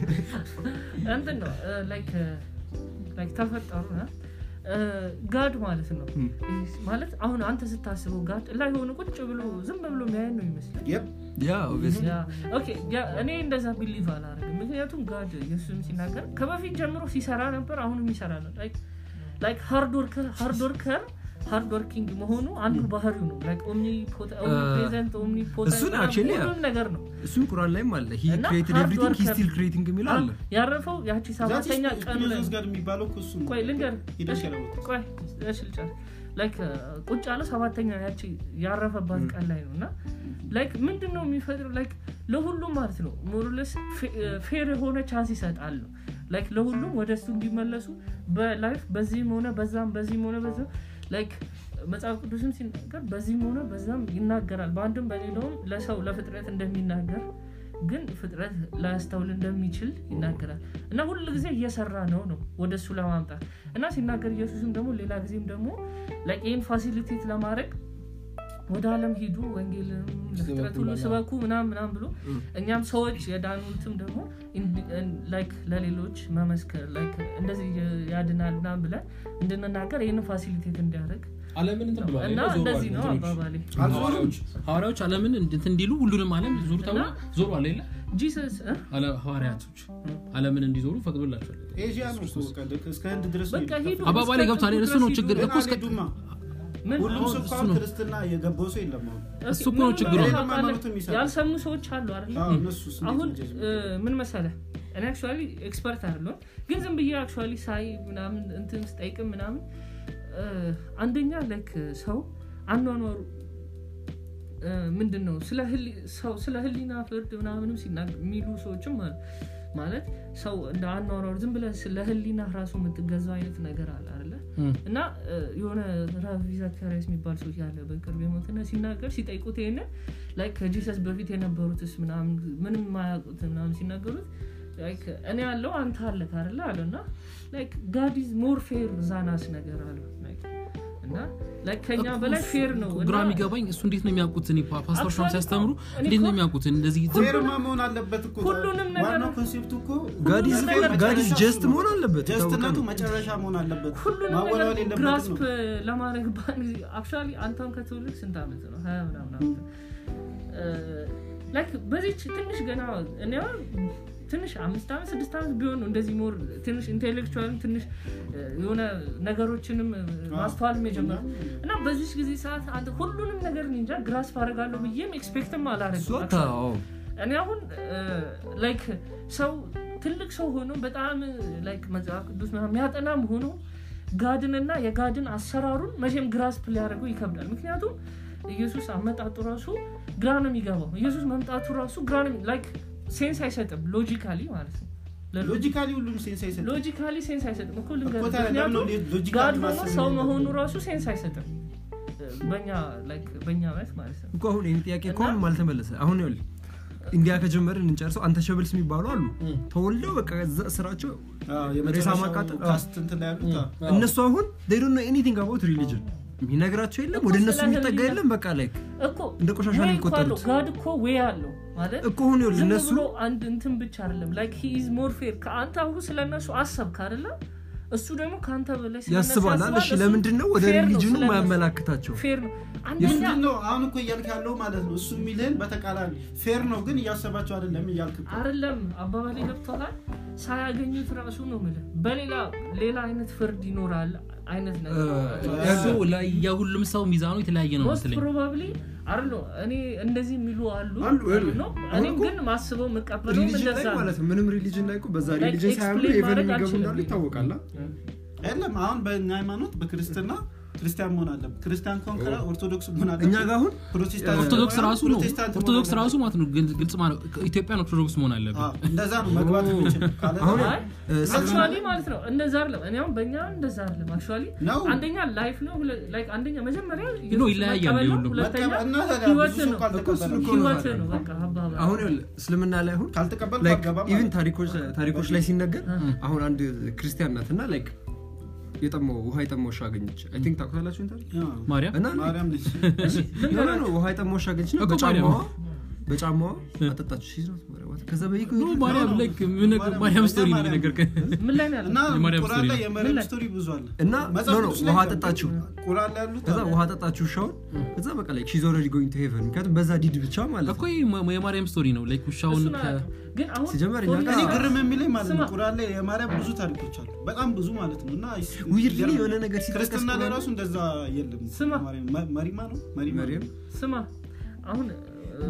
እንትን ነው ላይክ ላይክ ተፈጠሩ ና ጋድ ማለት ነው ም። ማለት አሁን አንተ ስታስበው ጋድ ላይ ሆነ ቁጭ ብሎ ዝም ብሎ የሚያየን ነው ይመስላል Yep. ያ ኦብቪየስሊ ያ ኦኬ ያ እኔ እንደዛ ቢሊቭ አላደርግም ምክንያቱም ጋድ ኢየሱስም ሲናገር ከበፊት ጀምሮ ሲሰራ ነበር አሁንም ይሰራ ነው ላይክ ሃርድ ወርከር ሃርድ ወርከር ሃርድ ወርኪንግ መሆኑ አንዱ ባህሪው ነው ላይክ ኦምኒ ፕሬዘንት ኦምኒ እሱን actually ያ- ሁሉም ነገር ነው እሱም ቁራን ላይም አለ ሂ እና ክሬትድ hard ኤቭሪቲንግ ሂ worker- ስቲል ክሬቲንግ የሚለው አለ ያረፈው ያቺ That is ሰባተኛ ቀን ላይ ፊሎዞፍ ጋር የሚባለው እኮ እሱ ነው። ቆይ ልንገር ሂደሽ እሺ፣ ያለበት። ቆይ እሺ ልጨርስ ላይክ ቁጭ ያለው ሰባተኛ ያቺ ያረፈባት ቀን ላይ ነው እና ላይክ ምንድን ነው የሚፈጥር ላይክ ለሁሉም ማለት ነው ሞርለስ ፌር የሆነ ቻንስ ይሰጣል ነው ላይክ ለሁሉም ወደ እሱ እንዲመለሱ በላይፍ በዚህም ሆነ በዛም በዚህም ሆነ በዛ ላይክ መጽሐፍ ቅዱስም ሲናገር በዚህም ሆነ በዛም ይናገራል በአንድም በሌላውም ለሰው ለፍጥረት እንደሚናገር ግን ፍጥረት ላያስተውል እንደሚችል ይናገራል እና ሁል ጊዜ እየሰራ ነው ነው ወደ እሱ ለማምጣት እና ሲናገር ኢየሱስም ደግሞ ሌላ ጊዜም ደግሞ like ይህን ፋሲሊቴት ለማድረግ ወደ አለም ሂዱ ወንጌልም ለፍጥረት ሁሉ ስበኩ ምናም ምናም ብሎ እኛም ሰዎች የዳኑትም ደግሞ ላይክ ለሌሎች መመስከር ላይክ እንደዚህ ያድናል ምናም ብለን እንድንናገር ይህን ፋሲሊቴት እንዲያደርግ አለምን እንትን ብለዋል እና ዞረዋል እንደዚህ ነው እንትኖች። አባባሌ ሐዋርያዎች ሐዋርያዎች አለምን እንትን እንዲሉ ሁሉንም አለም ዞሩ ተብሎ ዞሯል የለ ጂሰስ እ? አለ- ሐዋርያቶች አለምን እንዲዞሩ ፈቅዶላቸዋል ኤዥያ ነው እኮ በቃ ልክ እስከ ህንድ ድረስ ነው በቃ የሄዱት። ሂዱ አባባሌ እስከ ገብቷል ጥግ እሱ ነው ድረስ ችግር ሂዱ። እኮ እስከ አልሄዱማ። ምን ሁሉም አሁን ሰው እኮ እሱ አሁን ነው። ክርስትና የገባው ሰው የለም አሁን እሱ እኮ ነው ምን ችግሩ። እንደሆነ ሌላም ታውቃለህ? ሃይማኖትም ይሰራል። ያልሰሙ ሰዎች አሉ አይደል አዎ፣ እነሱስ እንዴት አሁን ነው ጀጅ እ፣ ምን መሰለ እኔ አክቹዋሊ ኤክስፐርት አይደለሁም ግን ዝም ብዬ አክቹዋሊ ሳይ ምናምን እንትን ስጠይቅም ምናምን እ፣ አንደኛ ላይክ ሰው አኗኗሩ እ፣ ምንድን ነው ስለ ህሊ- ሰው ስለ ህሊና ፍርድ ምናምንም ሲናገር የሚሉ ሰዎችም አሉ ማለት ሰው እንደ አኗኗሩ ዝም ብለህ ስለ ህሊና ራሱ የምትገዛው አይነት ነገር አለ አይደለ እና እ፣ የሆነ ራቪ ዘካሪያስ የሚባል ሰው ያለ በቅርብ የሞትና ሲናገር ሲጠይቁት ይሄንን ላይክ ከጂሰስ በፊት የነበሩትስ ምናምን ምንም ማያውቁት ምናምን ሲናገሩት ላይክ እኔ ያለው አንተ አለ ካለ አለ እና ላይክ ጋድ ኢዝ ሞር ፌር ዛናስ ነገር አለ Like እና ላይክ ከኛ በላይ ፌር ነው ግራ እና የሚገባኝ እሱ እንዴት ነው የሚያውቁት እኔ ፓ- ፓስተሮች Actually ሲያስተምሩ እኮ- እኔ እንዴት ነው እኮ- የሚያውቁት እንደዚህ ዝም ፌርማ መሆን አለበት እኮ ሁሉንም ነገር- ዋናው ኮንሴፕቱ እኮ ጋዲስ ሁሉንም ነገር ጋዲስ መጨረሻ ጀስት እሱ ነው። መሆን አለበት ጀስትነቱ የታወቀ ነው። መጨረሻ መሆን አለበት ሁሉንም ማወላወል ነገር የለበትም ግራስፕ ነው ለማድረግ አክቹዋሊ አንተም ከትውልድ ስንት ዓመት ነው ሀያ ምናምን ዓመት ነው። እ፣ ላይክ በዚች ትንሽ ገና እኔ አሁን ትንሽ አምስት ዓመት ስድስት ዓመት ቢሆን ነው እንደዚህ ሞር ትንሽ ኢንቴሌክቹዋልም ትንሽ እ፣ የሆነ ነገሮችንም እ፣ ማስተዋልም የጀመረ እና በዚች ጊዜ ሰዓት አንተ ሁሉንም ነገር እኔ እንጃ ግራስፕ አደርጋለሁ ብዬም ኤክስፔክትም እሱ አላረግም አታ- አዎ። እኔ አሁን ላይክ ሰው ትልቅ ሰው ሆኖ በጣም ላይክ መጽሐፍ ቅዱስ ምናምን የሚያጠናም ሆኖ ጋድንና የጋድን አሰራሩን መቼም ግራስፕ ሊያደርገው ይከብዳል ምክንያቱም ኢየሱስ አመጣጡ ራሱ ግራ ነው የሚገባው ኢየሱስ መምጣቱ ራሱ ግራ ነው ላይክ ሴንስ አይሰጥም ሎጂካሊ ማለት ነው ሎጂካሊ ሁሉም ሴንስ አይሰጥም ሎጂካሊ ሴንስ አይሰጥም እኮ ልንገርህ። እኮ ታዲያ ለምን ነው ምክንያቱም ሎጂካሊ ጋድ ሆኖ ማሰብ ሰው የሚገባው? መሆኑ ራሱ ሴንስ አይሰጥም በእኛ ላይክ በእኛ እምነት ማለት ነው እኮ አሁን ይህን ጥያቄ እኮ እና- አሁንም አልተመለሰ አሁን ይኸውልህ ኢንዲያ ከጀመርን እንጨርሰው አንተ ሸብልስ የሚባሉ አሉ ተወልደው በቃ እዛ ስራቸው አዎ፣ ሬሳ የመጨረሻው ማቃጠል አዎ። ካስት እንትን ላይ ያሉት አዎ። እነሱ አሁን they don't know anything about religion የሚነግራቸው የለም እኮ ወደ እነሱ ስለ የሚጠጋ ህሊና- የለም በቃ ላይ እኮ እንደ ቆሻሻ ነው ወይ እኮ አለው። የሚቆጠሩት ጋድ እኮ ወይ አለው ማለት እኮ አሁን ይኸውልህ ዝም እነሱ ብሎ አንድ እንትን ብቻ አይደለም ላይክ ሂ ኢዝ ሞር ፌር ከአንተ አሁን ስለ እነሱ አሰብክ አይደለ እሱ ደግሞ ከአንተ በላይ ስለ እነሱ ያስባል አለ እሺ እሱ ለምንድን ነው ወደ ፌር ነው ሪሊጅኑ ስለ እነሱ። ማያመላክታቸው ፌር ነው አንደኛ ምንድን ነው አሁን እኮ እያልክ ያለው ማለት ነው እሱ የሚልህን በተቃራኒ ፌር ነው ግን እያሰባቸው አይደለም እያልክ እኮ። አይደለም አባባሌ ገብቶሃል ሳያገኙት ራሱ ነው የምልህ በሌላ ሌላ አይነት ፍርድ ይኖራል አይነት ነገር እሱ ላይ የሁሉም ሰው ሚዛኑ የተለያየ ነው ሞስት መስለኝ ፕሮባብሊ አለ እኔ እንደዚህ የሚሉ አሉ አሉ፣ ይኸውልህ። ነው አሁን እኔም እኮ ግን ማስበው የምቀበለው ሪሊጅን እንደዛ ላይ ነው ማለት ነው ምንም ሪሊጅን ላይ እኮ በዛ Like ሪሊጅን ሳያምኑ explain ኢቨን ማድረግ የሚገቡ አልችልም እንዳሉ ብዬ። ይታወቃል አ? የለም አሁን በእኛ ሃይማኖት በክርስትና ክርስቲያን መሆን አለብን ክርስቲያን ከሆን ከላ ኦርቶዶክስ መሆን አለብን እኛ ጋር አሁን ፕሮቴስታንት ኦርቶዶክስ ከሆነ ራሱ ነው ፕሮቴስታንት መሆን ኦርቶዶክስ አለብን። ራሱ ማለት ነው ግልጽ- ግልጽ ማለት ኢትዮጵያን ኦርቶዶክስ መሆን አለብን አዎ፣ እንደዛ ነው መግባት የሚችል ካለ አሁን አይ እ፣ አክቹዋሊ ማለት ነው እንደዛ አይደለም እኔ አሁን በእኛ እንደዛ አይደለም አክቹዋሊ ነው አንደኛ ላይፍ ነው ሁለ- like አንደኛ መጀመሪያ ነው፣ ኢየሱስ ይለያያል መቀበል ነው፣ የሁሉም። ሁለተኛ መቀበል እና ታዲያ ህይወት ብዙ ሰው ነው ካልተቀበለ እኮ ነው ህይወት ታዲያ። ነው በቃ አባባል አሁን ይኸውልህ እስልምና ላይ አሁን ካልተቀበል ላይክ አገባም ኢቭን ማለት ታሪኮች ታሪኮች ላይ ሲነገር አሁን አንድ ክርስቲያን ናት እና ላይክ የጠማው ውሃ የጠማው ውሻ አገኘች አይ ቲንክ ታውቁታላችሁ ይሄን ታሪክ ነው። ማርያም እና ማርያም ልጅ ኖ ኖ ኖ ውሃ የጠማው ውሻ አገኘች ነው እኮ በጫማዋ ማርያም። በጫማዋ አጠጣች ሺዝ ነው ከዛ በይቁ ኖ ማርያም ነው። ላይክ ምን ማርያም- ማርያም ስቶሪ ነው ማርያም- ነገር ምን ላይ ነው እና ያለው የማርያም ቁርአን ስቶሪ ላይ ነው። የማርያም ምን ላይ? ስቶሪ ብዙ አለ እና መጽሐፍ ኖ ኖ ቅዱስ ላይ ውሃ የለም፣ ጠጣችሁ ቁርአን ላይ ያሉት ከዛ አለ። ውሃ ጠጣችሁ ውሻውን ከዛ በቃ ላይክ ሺዝ ኦልሬዲ ጎይንግ ቱ ሄቨን ምክንያቱም በዛ ዲድ ብቻ ማለት እኮ ነው ይሄ ማ- የማርያም ስቶሪ ነው ላይክ ውሻውን እሱን ከ አያውቅም። ግን አሁን ሲጀመር እኛ ፖሊስ- ጋር- እኔ ግርም የሚለኝ ማለት ነው ስማ። ቁርአን ላይ የማርያም ብዙ ታሪኮች አሉ በጣም ብዙ ማለት ነው እና ዊርድ የሆነ ነገር ሲጠቀስ ክርስትና ላይ ከሆነ- ራሱ እንደዛ የለም ስማ። ማርያም- መ- መሪማ ነው መሪማ ነው። መሪም ስማ አሁን እ፣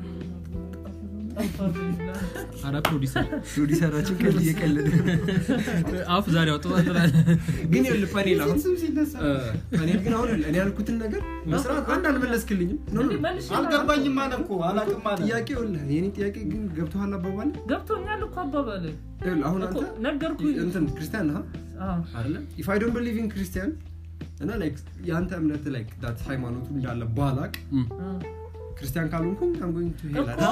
አራ ፕሮዲሰር ፕሮዲሰራችን ከዚህ እየቀለደ አፍ ዛሬ አውጥቷል ግን ይኸውልህ ፓኔል አሁን ስም ሲነሳ ፓኔል ግን አሁን እኔ ያልኩትን ነገር መስራት አንድ አልመለስክልኝም ኖ ኖ እንዴ መልሼ አልገባኝም አለ እኮ አላቅም አለ ጥያቄ ይኸውልህ የኔ ጥያቄ ግን ገብቶሃል አባባል ገብቶኛል እኮ አባባል ይኸውልህ አሁን እኮ አንተ ነገርኩህ እንትን ክርስቲያን ነህ አዎ። አይደለ ኢፍ አይ ዶንት ቢሊቭ ኢን ክርስቲያን እና ላይክ የአንተ እምነት ላይክ ዳት ሃይማኖቱ እንዳለ ባላቅ አዎ። ክርስቲያን ካልሆንኩኝ አም ጎይንግ ቱ ሄል እኮ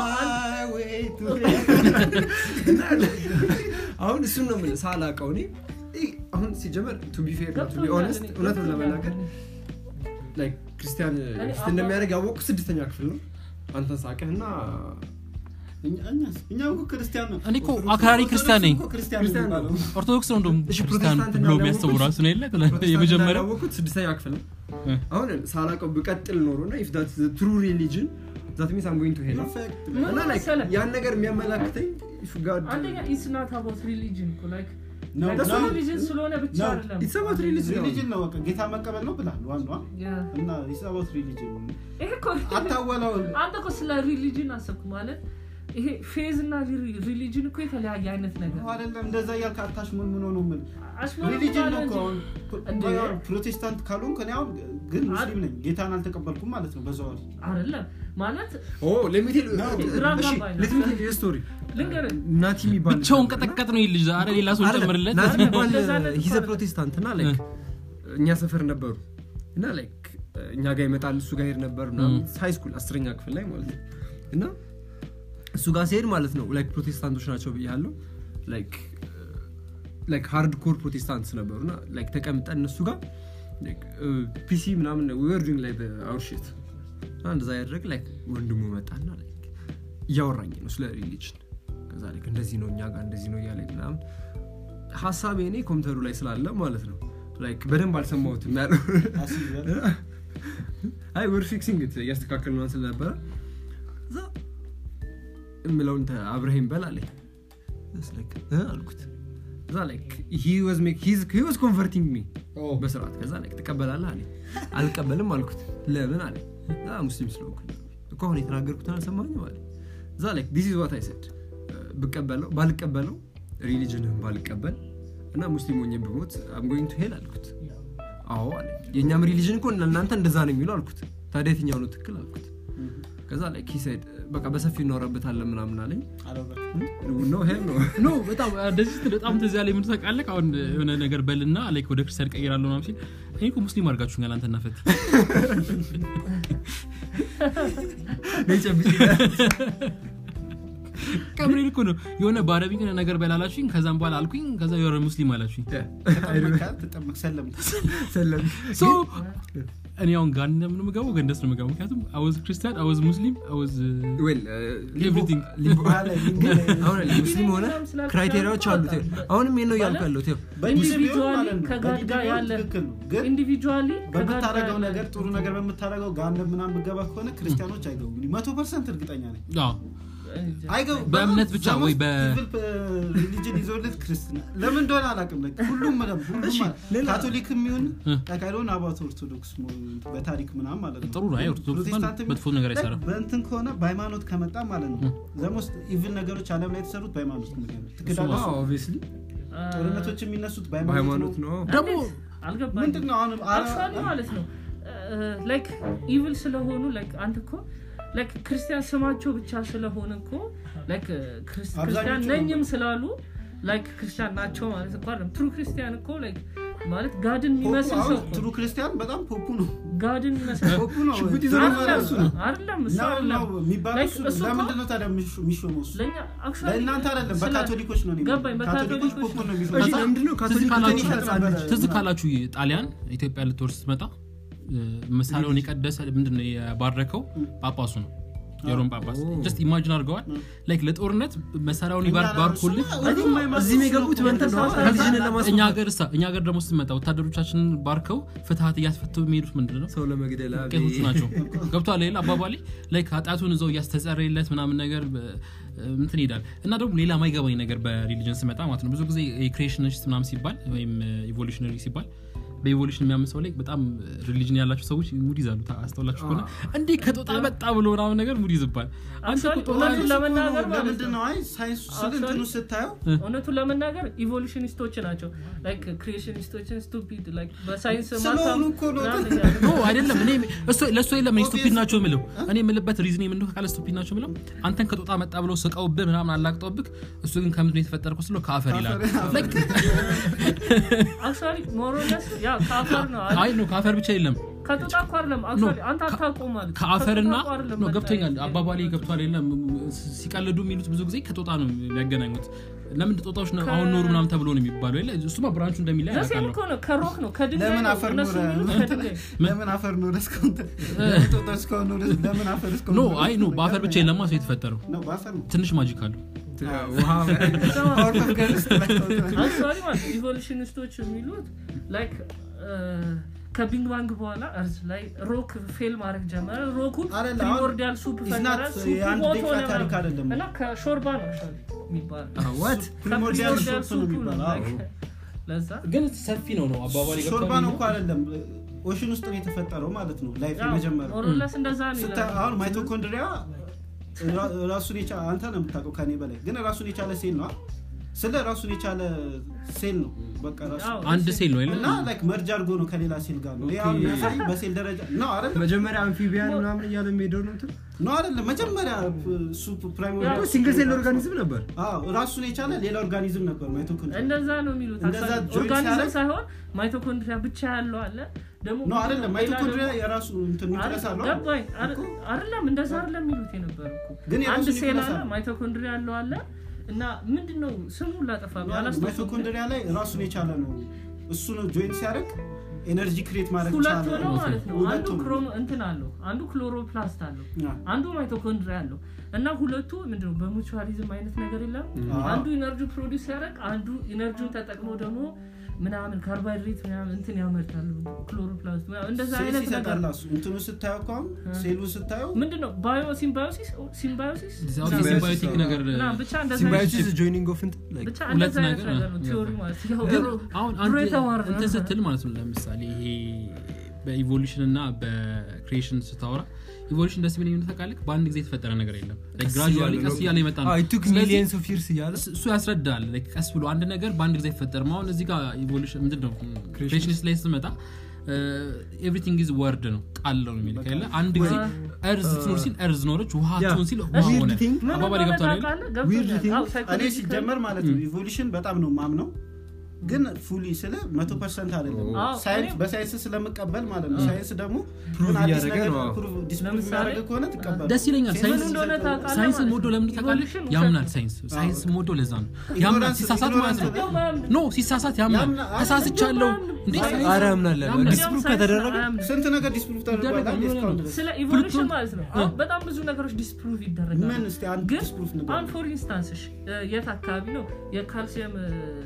አሁን እሱን ነው የምልህ ሳላውቀው እኔ ይ- አሁን ሲጀመር ቱ ቢ ፌር ቱ ቢ ገብቶኛል ኦነስት እኔ፣ እውነቱን ገብቶኛል ለመናገር እኔ። ላይክ ክርስቲያን እኔ ፊት እንደሚያደርግ ያወቅኩ ስድስተኛ ክፍል ነው አንተን ሳቅህ እና እኛ- እኛስ? እኛ እኮ ክርስቲያን ነው እኔ እኮ አክራሪ ክርስቲያን ነኝ እኮ ክርስቲያን ክርስቲያን ነው። የሚባለው። ኦርቶዶክስ ነው እንደውም እሺ ክርስቲያን ፕሮቴስታንት ብሎ የሚያስቡ እንዳላወቁት- ራሱ ነው የለ ፕሮቴስታንት የመጀመሪያው እንዳላወቁት ስድስተኛ ክፍል ነው እ። አሁን ሳላቀው ብቀጥል ኖሮ እና ኢፍ ዳት ትሩ ሪሊጅን ዛት ሚንስ አም ጎይንግ ቱ ሄል ኢንፋክት ምን እና like መሰለህ? ያን ነገር የሚያመላክተኝ if God- አንደኛ ኢትስ ናት አባውት ሪሊጅን እኮ ላይክ ነው like ነው ሪሊጅን ስለሆነ ብቻ ነው። አይደለም It's about religion. ሪሊጅን ነው በቃ ጌታ መቀበል ነው ብላል ዋና Yeah. እና ኢሳባት ሪሊጅን ይሄ እኮ አታወላው አንተ እኮ ስለ ሪሊጅን አሰብኩ ማለት ይሄ ፌዝ እና ሪሊጅን እኮ የተለያየ አይነት ነገር አይደለም እንደዛ እያልክ አታሽ ምን ምን ሆኖ ምን አሽሙር ሪሊጅን ነው እንጂ እኮ አሁን እንዴ? አሁን ፕሮቴስታንት ካልሆንክ እኔ አሁን ግን ሙስሊም ነኝ ጌታን አልተቀበልኩም ማለት ነው በዛው አይደለም ማለት Oh, let me tell you- No, ግራ እሺ, ገባኝ ነው። let me tell you a story. ልንገርህ ናቲ የሚባል ብቻውን ነበር እና- ቀጠቀጥ ነው ይህ ልጅ ዛሬ ሌላ ሰው አይደለም፣ ጨምርለት ናቲ የሚባል እንደዛ አይነት ሂዘ እኮ ፕሮቴስታንት እና like እኛ ሰፈር ነበሩ እና ላይክ እኛ ጋር ይመጣል እሱ ጋር ሄድ ነበር ሃይ ስኩል አስረኛ ክፍል ላይ ማለት ነው እና እሱ ጋር ሲሄድ ማለት ነው ላይክ ፕሮቴስታንቶች ናቸው ብያለሁ ላይክ ላይክ ሃርድ ኮር ፕሮቴስታንትስ ነበሩ እና ላይክ ተቀምጠን እነሱ ጋር ፒሲ ምናምን ወርዱኝ ላይ በአውርሽት እንደዛ ያደረግ ላይክ ወንድሙ መጣና ላይክ እያወራኝ ነው ስለ ሪሊጅን ከዛ ላይክ እንደዚህ ነው እኛ ጋር እንደዚህ ነው እያለ ምናምን ሀሳቤ እኔ ኮምፒውተሩ ላይ ስላለ ማለት ነው ላይክ በደንብ አልሰማሁትም ያለው አይ ወር ፊክሲንግ እያስተካከል ምናምን ስለነበረ እዛ እምለውን ተ- አብረኸኝ በል አለኝ Just like, እ አልኩት እዛ ላይክ he was make- he's- he was converting me በስርዓት ከዛ ላይክ ትቀበላለህ አለኝ አልቀበልም አልኩት ለምን አለኝ "አ፣ ሙስሊም ስለሆንኩ እኮ አሁን የተናገርኩትን አልሰማኝም አለ እዛ ላይክ ዲስ ኢዝ ዋት አይ ሰድ ብቀበለው ባልቀበለው ሪሊጅንህን ባልቀበል እና ሙስሊም ሆኜ ብሞት አም ጎይንግ ቱ ሄል አልኩት አዎ አለ የእኛም ሪሊጅን እኮ እናንተ እንደዛ ነው የሚለው አልኩት ታዲያ የትኛው ነው ትክክል አልኩት ከዛ ላይ ኪሳይድ በቃ በሰፊ እናወራበታለን ምናምን አለኝ ነው ሄል ነው ኖ በጣም እንደዚህ ስትል በጣም ትዝ ያለኝ ምን ታውቃለህ አሁን የሆነ ነገር በልና ላይክ ወደ ክርስቲያን ቀይራለሁ ምናምን ሲል እኔ እኮ ሙስሊም አድርጋችሁኛል አንተና ፈት ነይ ጨብጭ ቀብሬን እኮ ነው የሆነ በአረቢክ ነገር በላላችሁኝ ከዛም በኋላ አልኩኝ ከዛ የሆነ ሙስሊም አላችሁኝ ተጠመቅ ሰለም ሰለም ሶ እኔ አሁን ጋር እንደምንምገባው ገንደስ ነው የምገባው ምክንያቱም አወዝ ክርስቲያን አወዝ ሙስሊም አወዝ ዌል ኤቭሪቲንግ አሁን ሙስሊም ሆነ ክራይቴሪያዎች አሉት ይኸው። አሁንም ይሄን ነው እያልኩ ያለሁት ይኸው። ኢንዲቪጁዋሊ ከጋድ ጋር ያለ ግን ኢንዲቪጁዋሊ በምታደረገው ነገር ጥሩ ነገር በምታደረገው ጋር ምናምን ብገባ ከሆነ ክርስቲያኖች አይገቡም መቶ ፐርሰንት እርግጠኛ ነኝ አይገቡ በእምነት ብቻ ወይ በ- ሪሊጅን ይዞለት ክርስትና ለምን እንደሆነ አላውቅም like ሁሉም ሁሉም እሺ፣ ማለት- ሌላ- ካቶሊክ የሚሆን እ። ጠቃሎን አባት ኦርቶዶክስ ሞ- በታሪክ ምናምን ማለት ነው ጥሩ ነው አይ ኦርቶዶክስ እንኳን ፕሮቴስታንትም መጥፎ ነገር like አይሰራም በእንትን ከሆነ በሃይማኖት ከመጣ ማለት ነው ዘሞስት ኢቭል ነገሮች አለም ላይ የተሰሩት በሃይማኖት ምክንያት ትክዳለህ አዎ፣ obviously ጦርነቶች የሚነሱት በሃይማኖት በሃይማኖት ነው ነው ደግሞ አልገባኝ ምንድን ነው አሁን አክቹዋሊ ማለት ነው ላይክ ኢቭል ስለሆኑ ላይክ አንተ እኮ ላይክ ክርስቲያን ስማቸው ብቻ ስለሆነ እኮ ላይክ ክርስቲያን አብዛኞቹ ነኝም ስላሉ ላይክ ክርስቲያን ናቸው ማለት እኮ አይደለም ትሩ ክርስቲያን እኮ ላይክ ማለት ጋድን የሚመስል ሰው እኮ ትሩ ክርስቲያን በጣም ፖፑ ነው ጋድን የሚመስል ፖፑ ነው ሽጉጥ ይዞ ትሩ ነው እሱ ነው አይደለም እሱ ነው አይደለም ነው የሚባለው Like እሱ ነው። እሱ እኮ- ለምንድን ነው ታዲያ የሚሾ- የሚሾመው እሱ ለእኛ actually ለእናንተ አይደለም ስለ- በካቶሊኮች ነው እኔ ገባኝ፣ የምልህ። ካቶሊኮች በካቶሊኮች ፖፑ ነው እሺ የሚሾመው ለምንድን ነው ካቶሊክ ካላችሁ- ትንሽ ህፃን ልጅ ትዝ ካላችሁ ጣሊያን ኢትዮጵያ ልትወርስ ስትመጣ እ፣ መሳሪያውን የቀደሰ ምንድነው የባረከው ጳጳሱ ነው የሮም ጳጳስ ጀስት ኢማጂን አድርገዋል ላይክ ለጦርነት መሳሪያውን ይባርክ ባርኮልህ እዚህም የገቡት በእንትን ነው ሪሊጅንን እኛ ለማስወጣት ሀገር እሳ እኛ ሀገር ደግሞ ስትመጣ ወታደሮቻችንን ባርከው ፍትሀት እያስፈቱ የሚሄዱት ምንድን ነው ሰው ለመግደል አቤት። ቄሶቹ ናቸው ገብቷል ሌላ አባባሌ ላይክ ኃጢአቱን እዛው እያስተጸረየለት ምናምን ነገር በ- እንትን ይሄዳል እና ደግሞ ሌላ ማይገባኝ ነገር በሪሊጅን ስመጣ ማለት ነው ብዙ ጊዜ የክሬሽኒስት ምናምን ሲባል ወይም ኢቮሉሽነሪ ሲባል በኢቮሉሽን የሚያምን ሰው ላይ በጣም ሪሊጅን ያላቸው ሰዎች ሙድ ይዛሉ ታ- አስተውላችሁ ከሆነ እንዴ ከጦጣ መጣ ብሎ ምናምን ነገር ሙድ ይዝባል አንተ እኮ Actually, ጦጣ እውነቱን ለመናገር ማለት ለምንድን ነው ነው አይ ሳይንስ ስለ እንትኑ ስታየው እውነቱን ለመናገር ኢቮሉሽኒስቶች ናቸው ላይክ ክሪኤሽኒስቶችን ስቱፒድ ላይክ በሳይንስ ስለሆኑ እኮ ነው። ኖ አይደለም እኔ እሱ- ለእሱ የለም እኔ ስቱፒድ ናቸው የምለው እኔ የምልበት ሪዝን የምንደ ካለ ስቱፒድ ናቸው የምለው አንተን ከጦጣ መጣ ብለው ስቀውብህ ምናምን አላግጠውብህ እሱ ግን ከምንድን ነው የተፈጠርከው ስለው ከአፈር ይላል Like- አክቹዋሊ ሞሮለስ ያ ከአፈር ነው አይ ነው ከአፈር ብቻ የለም ከጦጣ እኮ አይደለም አክቹዋሊ አንተ አታውቀውም ማለት ነው። ከአፈርና ከጦጣ እኮ አይደለም ነው መጣ ገብቶኛል ይሄ። አባባሌ ገብቷል የለም ሲቀልዱ የሚሉት ብዙ ጊዜ ከጦጣ ነው የሚያገናኙት ለምን ጦጣዎች ነው አሁን ኖሩ ምናምን ተብሎ ነው የሚባለው የለ እሱማ ብራንቹ እንደሚለያይ ዘሴም አውቃለሁ እኮ ነው ከሮክ ነው ከድንጋይ ለምን ነው አፈር እነሱ ኖረ? የሚሉት ከድንጋይ ለምን አፈር ነው እስካሁን ጦጣ እስካሁን ነው ለምን አፈር እስካሁን ኖ ነው? አይ ኖ በአፈር ብቻ የለማ ሰው የተፈጠረው ነው በአፈር ነው ትንሽ ማጂክ አለው ውሃ Power of girls ላይ አንሷሪ ማለት ኢቮሉሽኒስቶች የሚሉት ላይክ ከቢንግ ባንግ በኋላ እርዝ ላይ ሮክ ፌል ማድረግ ጀመረ ሮኩን አይደለ፣ አሁን ፕሪሞርዲያል ሱፕ it's ፈጠረ not ሱፑ የአንድ ቦት ደቂቃ ሆነ ታሪክ ምናምን። አይደለም። እና ከሾርባ ነው actually የሚባለው ዋት ፕሪሞርዲያል ከፕሪሞርዲያል ሱፕ ነው ሱፑ ነው የሚባለው አዎ። like ለዛ ግን ሰፊ ነው ነው አባባል ሾርባ ነው እኮ አይደለም ኦሽን ውስጥ ነው የተፈጠረው ማለት ነው ላይፍ ያው የመጀመሪያው ሞሮለስ እንደዛ ነው ስታ- ይላል። አሁን ማይቶኮንድሪያ ራ- ራሱን የቻ አንተ ነው የምታውቀው ከኔ በላይ ግን ራሱን የቻለ ሴል ነው ስለ ራሱን የቻለ ሴል ነው በቃ ራሱ አዎ፣ አንድ ሴል ነው የለ እና ላይክ መርጅ አድርጎ ነው ከሌላ ሴል ጋር ነው ይሄ አሁን ኦኬ። የሚያሳይ በሴል ደረጃ ነው አይደል መጀመሪያ አምፊቢያን ምናምን እያለ የሚሄደው ነው እንትን ነው አይደለም መጀመሪያ እሱ ፕራይሞሪያል ያው ሲንግል ሴል ኦርጋኒዝም ነበር አዎ ራሱን የቻለ ሌላ ኦርጋኒዝም ነበር ማይቶኮንድሪያ እንደዛ ነው የሚሉት እንደዛ አክቹዋሊ joint ኦርጋኒዝም ሲያደርግ- ሳይሆን ማይቶኮንድሪያ ብቻ ያለው አለ ደግሞ ነው አይደለም ሌላ ማይቶኮንድሪያ ደግሞ- የራሱ እንትን ኒውክለስ አለው ገባኝ አረ- አይደለም እንደዛ አይደለም የሚሉት የነበረ እኮ ግን የራሱ አንድ ሴል ኒውክለስ አለ አለው። ማይቶኮንድሪያ ያለው አለ እና ምንድን ነው ስሙ ላጠፋ ማይቶኮንድሪያ ላይ ራሱን የቻለ ነው እሱ ነው ጆይንት ሲያደርግ ኤነርጂ ክሬት ማድረግ ሁለት ቻለ ሆነው ማለት ነው አንዱ ሁለት ሆነው። ክሮሞ እንትን አለው አንዱ ክሎሮፕላስት አለው አዎ። አንዱ ማይቶኮንድሪያ አለው እና ሁለቱ ምንድነው በሙቹዋሊዝም አይነት ነገር የለም አዎ። አንዱ ኢነርጂ ፕሮዲስ ሲያደርግ አንዱ ኢነርጂውን ተጠቅሞ ደግሞ ምናምን ካርቦሃይድሬት ምናምን እንትን ያመርታሉ ክሎሮፕላስት ምናምን እንደዛ ሴልስ አይነት ነገር ይሰጣል እሱ እንትኑ ስታየው እኮ አሁን ሴሉን ስታየው ምንድነው ባዮ ሲምባዮሲስ ሲምባዮሲስ ሲምባዮቲክ ነገር እና ብቻ እንደዛ አይነት- ሲምባዮሲስ ጆይኒንግ ኦፍ እንትን like ብቻ ሁለት እንደዛ አይነት ነገር ነገር ነው ነው። ቲዮሪ ማለት ያው ግን ድሮ- አሁን ድሮ አንድ የተማርነው እንትን ስትል ማለት ነው ለምሳሌ ይሄ በኢቮሉሽን እና በክሪኤሽን ስታወራ ኢቮሉሽን ደስ ቢለኝ ምን ታውቃለህ በአንድ ጊዜ የተፈጠረ ነገር የለም ግራጁዋሊ ቀስ እያለ የመጣ ነው ቱክ ስለዚህ ሚሊየንስ ኦፍ ይርስ እያለ እሱ- እሱ ያስረዳል like ቀስ ብሎ አንድ ነገር በአንድ ጊዜ አይፈጠርም አሁን እዚህ ጋር ኢቮሉሽን ምንድን ነው ክሬሽኒስት ላይ ስትመጣ ኤቭሪቲንግ ኢዝ ወርድ ነው ቃል ነው የሚል ከሌለ አንድ ጊዜ እርዝ ትኖር ሲል እርዝ ኖረች ውሃ ያ። ትሆን ሲል ውሃ Weird ሆነ thing። ምን አባባል እንደሆነ ገብቷል አይደል? ታውቃለህ? Weird ገብቶኛል። thing። አዎ፣ እኔ psychological- ሲጀመር ማለት ነው ኢቮሉሽን በጣም ነው ማምነው ግን ፉሊ ስለ መቶ ፐርሰንት አይደለም አዎ፣ ሳይንስ እኔም- በሳይንስ ስለምቀበል ማለት ነው ሳይንስ ደግሞ Prove የሆነ አዲስ እያደረገ ነገር ነው። prove- disprove ለምሳሌ- የሚያደርግ ከሆነ ትቀበል ደስ ይለኛል ምን ሳይንስ እንደሆነ ታውቃለህ ሳይንስ ማለት ሞዶ ነው። ለምን ታውቃለህ Evolution ያምናል ውሸት ሳይንስ ሳይንስ ሞዶ ለዛ ነው Ignorance- ያምናል ሲሳሳት ማለት ነው ignorance- ማያምን- ኖ ሲሳሳት ያምናል ያምናል። ተሳስቻለሁ እንዴ ሳይንስ- ሳይንስ- አረ ያምናለን ያምናል። ዲስፕሩቭ ሳይንስ ከተደረገ አያምንም። ስንት ነገር ዲስፕሩቭ ተደርጓል ይደረጋል፣ አይደል? ምን እስካሁን ነው? ድረስ ስለ ኢቮሉሽን ፕሉቶን- ማለት ነው አሁን በጣም ብዙ ነገሮች ዲስፕሩቭ ይደረጋሉ ምን እስቲ አንድ ግን ዲስፕሩቭ ንገር አሁን ፎር ኢንስታንስ እሺ እ፣ የት አካባቢ ነው የካልሲየም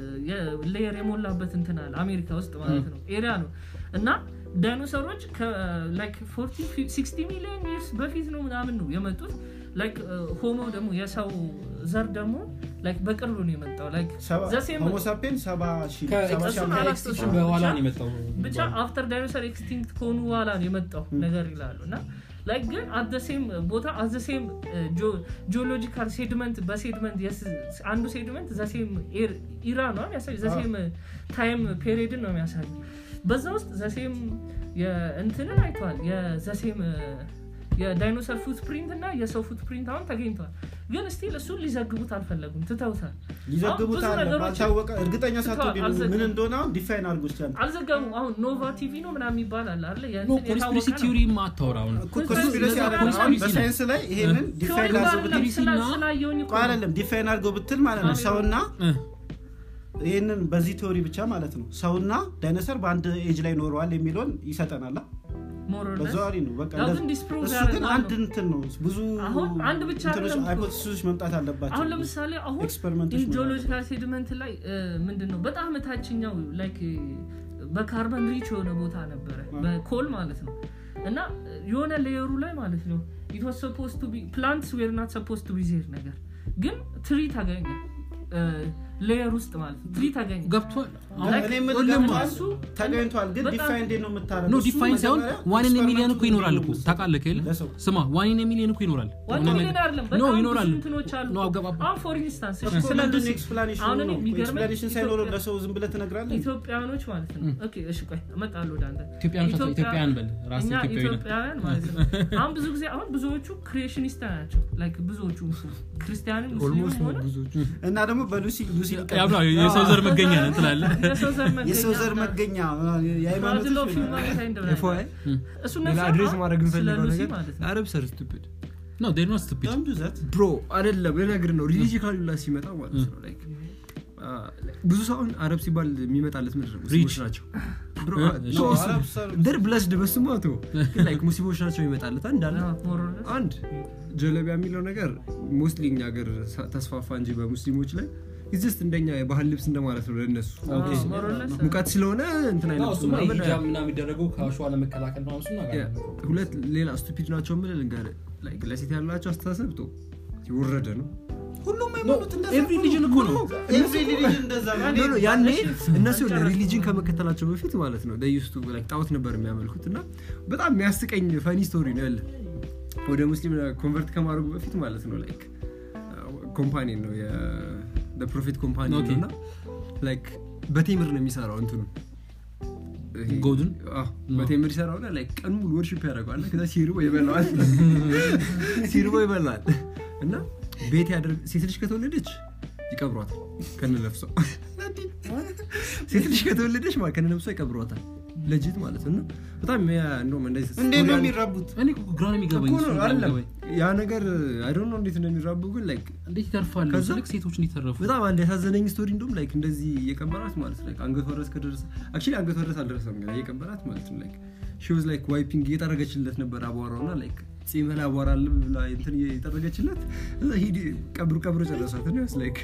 ሌየር የሞላበት እንትን አለ አሜሪካ ውስጥ ማለት ነው ኤሪያ ነው እና ዳይኖሰሮች ላይክ 60 ሚሊዮን ይርስ በፊት ነው ምናምን ነው የመጡት ላይክ ሆሞ ደግሞ የሰው ዘር ደግሞ ላይክ በቅርቡ ነው የመጣው ላይክ ዘሴም ሆሞሳፔን ሰባ ሺህ ሰባ ሺህ እሱን ዓመት አላስታውስም። በኋላ ነው የመጣው ብቻ አፍተር ዳይኖሰር ኤክስቲንክት ከሆኑ በኋላ ነው የመጣው ነገር ይላሉ እና ላይክ ግን አዘሴም ቦታ አዘሴም ጂኦሎጂካል ሴድመንት በሴድመንት አንዱ ሴድመንት ዘሴም ኢራ ነው የሚያሳይ ዘሴም ታይም ፔሪድን ነው የሚያሳይ በዛ ውስጥ ዘሴም እንትንን አይተዋል የዘሴም የዳይኖሰር ፉትፕሪንት እና የሰው ፉትፕሪንት አሁን ተገኝተዋል ግን ስቲል እሱን ሊዘግቡት አልፈለጉም ትተውታል ሊዘግቡት ብዙ አለ ነገሮች ባልታወቀ እርግጠኛ ሳትሆን ትተዋል፣ አልዘገቡም። ምን እንደሆነ አሁን ዲፋይን አድርጎ ይችላል አልዘገቡም አሁን ኖቫ ቲቪ ነው ምናምን ይባላል አለ ኖ ኮንስፒሬሲ ቲዮሪ ማታወራ አሁን ኮንስፒረሲ ስለዛ አይደለም አሁን ኮንስፒሬሲ ነው። በሳይንስ ላይ ይሄንን ዲፋይን አድርጎ ብትል ስላየውኝ ቆይ አይደለም ዲፋይን አድርጎ ብትል ማለት ነው ሰውና እ፣ ይህንን በዚህ ቴዎሪ ብቻ ማለት ነው ሰውና ዳይኖሰር በአንድ ኤጅ ላይ ኖረዋል የሚለውን ይሰጠናል በዘዋሪ ነው በቃ ያው እንደዛ- ግን disprove እሱ ግን ያደርጋሉ። አንድ እንትን ነው ብዙ አሁን አንድ ብቻ እንትኖች አይደለም እኮ። ሃይፖቴሲሶች መምጣት አለባቸው አሁን ለምሳሌ አሁን ኤክስፐሪመንቶች ጂኦሎጂካል ሴድመንት ላይ ምንድን ነው በጣም ታችኛው ላይክ በካርበን ሪች የሆነ ቦታ ነበረ በኮል ማለት ነው እና የሆነ ሌየሩ ላይ ማለት ነው ኢት ዋዝ ሰፖዝ ቱ ቢ ፕላንትስ ዌር ናት ሰፖዝ ቱ ቢ ዜር ነገር ግን ትሪ ተገኘ ሌየር ውስጥ ማለት ነው ትሪ ተገኘ ገብቷል አሁን Like, እኔ የምልህ ሁሉም ገብቶሃል? እሱ ተገኝቷል ግን በጣም- ዲፋይን እንዴት ነው የምታደርገው ኖ እሱ ዲፋይን ሳይሆን መጀመሪያ ዋን ኢን ሚሊየን እኮ ኤክስፐሪመንቱ ይኖራል እኮ እንዴት ነው ታውቃለህ ከሌለ ለሰው ስማ ዋን ኢን ሚሊየን እኮ ይኖራል ዋን የሆነ ሚሊዮን ነገር- አይደለም ኖ በጣም ብዙ ይኖራል እንትኖች አሉ ኖ አገባባ አሁን ፎር ኢንስታንስ እኮ ስለ ምንድን ነው ብዙ- ኤክስፕላኔሽኑ አሁን እኔ ነው የሚገርመኝ ኤክስፕላኔሽን ሳይኖረው ኢትዮጵያ- ለሰው ዝም ብለህ ትነግራለህ ኢትዮጵያኖች ማለት ነው ኦኬ እሺ ቆይ እመጣለሁ ወደ አንተ ኢትዮጵያኖች ናቸው፣ ኢትዮጵያ- ኢትዮጵያውያን በል ራስ እኛ ኢትዮጵያዊ ነህ ኢትዮጵያውያን ማለት ነው አሁን ብዙ ጊዜ አሁን ብዙዎቹ ክሪኤሽኒስት ናቸው ላይክ ብዙዎቹ ክርስቲያንም ኦልሞስት ሙስሊም ሆነ ብዙዎቹ እና ደግሞ በሉሲ ሉሲ ያው ነው የሰው ዘር መገኛ ነን ትላለህ የሰው ዘር መገኛ የሰው ዘር መገኛ የሃይማኖት ማድሎ ፊልም ማለት አይደለም። ኤፍዋይ እሱ ሌላ ነፍስ አድሬስ አሁን ማድረግ ስለ እንፈልገው ሉሲ ነገር ማለት ነው አረብ ሰር ስቱፒድ ነው ዴር ኖት ስቱፒድ Don't do that. ብሮ አይደለም ልነግርህ ነው ሪሊጂካሊ ላ ሲመጣ ማለት ነው ላይክ አ፣ ብዙ ሰው አሁን አረብ ሲባል የሚመጣለት ምድር ነው ሙስሊሞች Rich. ናቸው ብሮ እ፣ አ፣ እሺ። ቶ እሱ- አረብ ሰር- ደር ብለስድ በስሙ አቶ ግን ላይክ ሙስሊሞች ናቸው የሚመጣለት እንዳለ አንድ ጀለቢያ የሚለው ነገር ሞስትሊ እኛ ሀገር ሳ- ተስፋፋ እንጂ በሙስሊሞች ላይ ጀስት እንደኛ የባህል ልብስ እንደማለት ነው ለእነሱ ሙቀት ስለሆነ እንትን አይለብሱም እሱማ ምናምን። ሂጃብ ምናምን የሚደረገው ከአሸዋ ለመከላከል ነው እሱን ነገር ያ፣ ሁለት ሌላ ስቱፒድ ናቸው ምል ልንገርህ ላይክ ለሴት ያላቸው አስተሳሰብ ቶ የወረደ ነው ሁሉም ሃይማኖት እንደዛ ኤቭሪ እኮ ሪሊጅን እኮ ነው ኤቭሪ ሪሊጅን እንደዛ ነው ኖ፣ ኖ፣ ያኔ እነሱ ሪሊጅን ከመከተላቸው በፊት ማለት ነው ዩስቱ ጣዖት ነበር የሚያመልኩት እና በጣም የሚያስቀኝ ፈኒ ስቶሪ ነው ያለ ወደ ሙስሊም ኮንቨርት ከማድረጉ በፊት ማለት ነው ላይክ ኮምፓኒ ነው የፕሮፊት ኮምፓኒ ነው ኦኬ። እና ላይክ በቴምር ነው የሚሰራው እንትኑ ይሄ- ጎድን? አዎ፣ በቴምር ይሰራውና ላይክ ቀን ሙሉ ወርሽፕ ያደርገዋል ከዛ ሲርቦ ይበላዋል ሲርቦ ይበላዋል እና ቤት ያደርግ ሴት ልጅ ከተወለደች ይቀብሯታል ከነለፍሷ ሴት ልጅ ከተወለደች ማለት ከነለፍሷ ይቀብሯታል ለጅት ማለት ነው እና በጣም ያ እንደውም እንደዚህ እንዴት ነው ስቶሪ የሚራቡት እኔ እኮ ግራ ነው የሚገባኝ እኮ እሱ ነው ግራ ነው አይደለም የሚገባኝ። ያ ነገር አይዶን ነው እንዴት እንደሚራቡ ግን ላይክ እንዴት ይተርፋሉ ከዛ- ስልክ ሴቶች እንዲተረፉ በጣም አንድ ያሳዘነኝ ስቶሪ እንደውም ላይክ እንደዚህ እየቀበራት ማለት ነው አንገቷ ድረስ ከደረሰ አክቹዋሊ አንገቷ ድረስ አልደረሰም ገና እየቀበራት ማለት ነው ላይክ ሺ ዋዝ ላይክ ዋይፒንግ እየጠረገችለት ነበር አቧራው እና ላይክ ጺመላ አቧራ አለ ብላ እንትን እየጠረገችለት እዛ ሂድ ቀብሩ ቀብሩ ጨረሳት ነው ስ ላይክ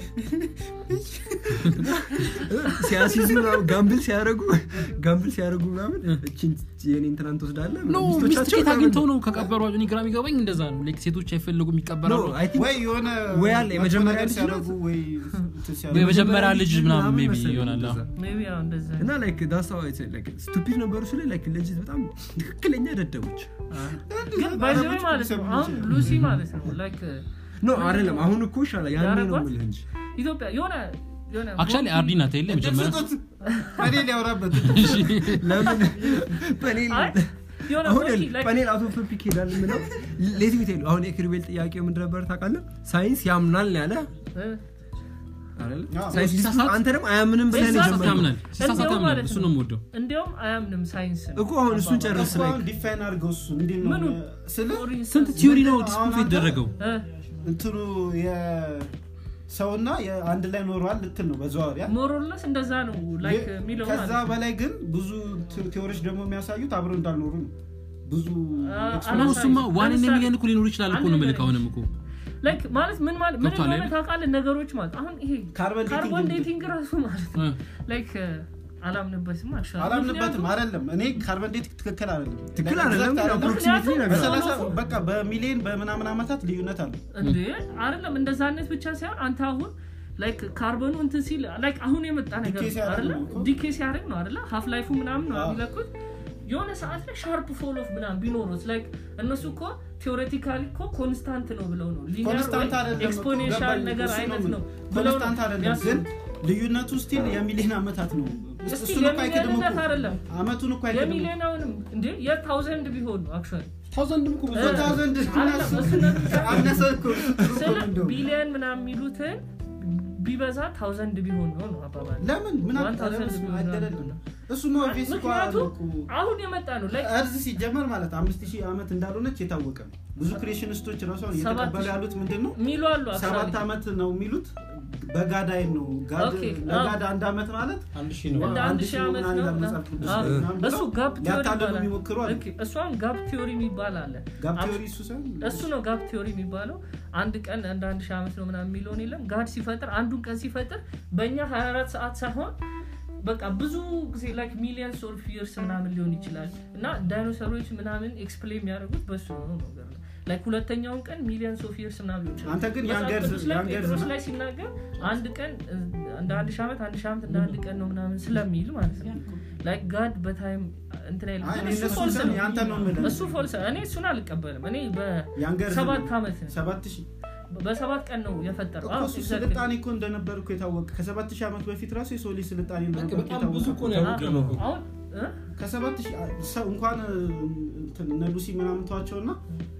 ሲያሲዙ ምናምን ጋምብል ሲያደርጉ ጋምብል ሲያደርጉ ምናምን እችን የኔ እንትናን ትወስዳለህ ኖ ሚስቶቻቸው ሚስት ኬት ምናምን- አግኝተው ነው ከቀበሯቸው እኔ ግራ የሚገባኝ እንደዛ ነው ላይክ ሴቶች አይፈለጉም No, ይቀበራሉ I think- ወይ የሆነ ወይ አለ መጥፎ የመጀመሪያ ነገር ልጅ ሲያደርጉ ናት። ወይ እንትን ሲያደርጉ የመጀመሪያ ልጅ ምናምን maybe መሰለኝ ይሆናል እንደዛ። አዎ። እንደዛ እና ላይክ ዳሳ ስቱፒድ ነበሩ ስለ ላይክ ለጅት በጣም ትክክለኛ ደደቦች ግን ባይዘዌ ማለት ነው አሁን ሉሲ ማለት ነው ላይክ ኖ አይደለም አሁን እኮ ይሻላል ያኔ ነው ያረጓት? የምልህ እንጂ ኢትዮጵያ የሆነ የሆነ አክቹዋሊ አርዲ ናት የለ መጀመሪያ ስጡት እኔ ሊያወራበት ለምን ፓኔል አይ የሆነ አሁን ሞቲ like ፓኔል አውቶ ቶፒክ ሄዳል ምለው ሌት ሚቴሉ አሁን የክሪቤል ጥያቄው ምንድን ነበር ታውቃለህ ሳይንስ ያምናል ያለ እ፣ አይደል? አዎ። ሳይንስ ሲሳሳት- ዲስኩስ አንተ ደግሞ አያምንም ብለህ ነው ሲሳሳት የጀመርከው። ያምናል ሲሳሳት እንዲያውም ያምናል ማለት እሱ ነው። ነው የምወደው እንዲያውም አያምንም ሳይንስ እኮ አሁን እሱን ጨርስ እኮ ላይ አሁን ዲፋይን አድርገው እሱ እንዴት ነው ምኑን? ስለ ስንት ቲዮሪ ነው አሁን ዲስፕሩፍ አንተ- የተደረገው እ፣ እንትኑ የሰውና የአንድ ላይ ኖረዋል ልትል ነው በዘዋሪያ ሞሮለስ እንደዛ ነው ላይክ የሚለው ከዛ ማለት ነው። በላይ ግን ብዙ ቴ- ቴዎሪዎች ደግሞ የሚያሳዩት አብረው እንዳልኖሩ ነው ብዙ አ- ኤክስፐሪመንት- ነው እሱማ ዋን ለምሳሌ- ሚሊዮን እኮ ሊኖሩ ይችላል እኮ ነው አንድ መልክ ነገር- አሁንም እኮ ላይክ ማለት ምን ማለት ምን ገብቶሃል እንደሆነ አይደል? ታውቃለህ ነገሮች ማለት አሁን ይሄ ካርበን ዴቲንግ ካርቦን እንደ- ዴቲንግ ራሱ ማለት ነው እ። ላይክ አላምንበትም አሻ አላምንበትም አይደለም እኔ ካርበን ዴቲንግ ትክክል አይደለም ትክክል Exact አይደለም አይደለም። አፕሮክሲሜትሊ ነገር በሰላሳ በቃ በሚሊዮን በምናምን ዓመታት ልዩነት አለ እንዴ አይደለም እንደዛነት ብቻ ሳይሆን አንተ አሁን ላይክ ካርበኑ እንትን ሲል ላይክ አሁን የመጣ ነገር ዲኬ ሲያደርግ አይደለ ነው እኮ። ዲኬ ሲያደርግ ነው አይደለ ሀፍ ላይፉ ምናምን ነው አዎ። የሚለኩት የሆነ ሰዓት ላይ ሻርፕ ፎል ኦፍ ምናምን ቢኖሩት ላይክ እነሱ እኮ ቴዎሬቲካሊ እኮ ኮንስታንት ነው ብለው ነው ኮንስታንት አይደለም እኮ፣ ኤክስፖኔንሻል ገባኝ። ነገር እሱ ነው አይነት ነው የምልህ። ብለው ነው ኮንስታንት አይደለም ግን የሚያስቡት። ልዩነቱ ስቲል የሚሊዮን ዓመታት ነው እስቲ እሱን እኮ አይክድም የሚሊዮንነት እኮ አይደለም አመቱን እኮ አይክድም እኮ። የሚሊዮናውንም እንዴ የታውዘንድ ቢሆን ነው አክቹዋሊ ታውዘንድ እኮ ብዙ እ- ታውዘንድ አይደለም፣ እሱነት ብቻ አነሰ እኮ ጥሩ እኮ ስለ ነው እንደውም። ቢሊየን ምናምን የሚሉትን ቢበዛ ታውዘንድ ቢሆን ነው ነው አባባል ለምን ምን One thousand አጣለስ ቢሆን አይደለም ነው። እሱ ነው ኦብቪየስ እኮ አለ ምክንያቱም እኮ አሁን የመጣ ነው ላይክ እርዝ ሲጀመር ማለት አምስት ሺህ ዓመት እንዳልሆነች የታወቀ ነው ብዙ ክሬሽኒስቶች ራሱ አሁን ሰባት እየተቀበሉ ሺህ- ያሉት ምንድን ነው የሚሉ አሉ ሰባት actually። ዓመት ነው የሚሉት በጋዳይ ነው ጋድ ኦኬ፣ ለጋድ አንድ ዓመት ማለት አንድ ሺህ ነው እንደ አንድ አንድ ሺህ ሺህ ዓመት ምናምን ነው ይላል መጽሐፍ ቅዱስ አዎ። ላይ ምናምን እሱ ብለው ጋፕ ቲዮሪ ሊያታልሉ ይባላል የሚሞክሩ አሉ ኦኬ፣ እሷን ጋፕ ቲዮሪ የሚባል አለ ጋብ አብ- ቲዮሪ እሱ ሳይሆን እሱ ነው ጋፕ ቲዮሪ የሚባለው አንድ ቀን እንደ አንድ ሺህ ዓመት ነው ምናምን የሚለውን የለም ጋድ ሲፈጥር አንዱን ቀን ሲፈጥር በእኛ 24 ሰዓት ሳይሆን በቃ ብዙ ጊዜ ላይክ ሚሊየንስ ኦፍ ይርስ ምናምን ሊሆን ይችላል እና ዳይኖሰሮች ምናምን ኤክስፕሌን የሚያደርጉት በሱ ነው ነገር ነው ላይክ ሁለተኛውን ቀን ሚሊየንስ ኦፍ ይርስ ምናምን ሊሆን ይችላል አንተ ግን መጽሐፍ የአንገር- ቅዱስ ላይ የአንገር ጴጥሮስ ዘመን- ላይ ሲናገር አንድ ቀን እ, እንደ አንድ ሺህ ዓመት አንድ ሺህ ዓመት እንደ አንድ ቀን ነው ምናምን ስለሚል ማለት ነው ላይክ ጋድ በታይም እንትን አይልም። አይ፣ ግን እኔ እሱ እነሱን ፎልስ ሳይሆን ነው ያንተ ነው የምልህ። እሱ ፎልስ እኔ እሱን አልቀበልም እኔ የአንገር በሰባት ዘመን- ዓመት ሰባት ሺህ በሰባት ቀን ነው የፈጠረው እኮ አዎ፣ እሱ exactly። ስልጣኔ እኮ እንደነበር እኮ የታወቀ ከሰባት ሺህ ዓመት በፊት ራሱ የሰው ልጅ ስልጣኔ በቃ እንደነበር በጣም ብዙ እኮ ነው ያወቅነው ነው እኮ። አሁን እ? ከሰባት ሺህ ሰው እንኳን እንትን እነ ሉሲ ምናምን ተዋቸው እና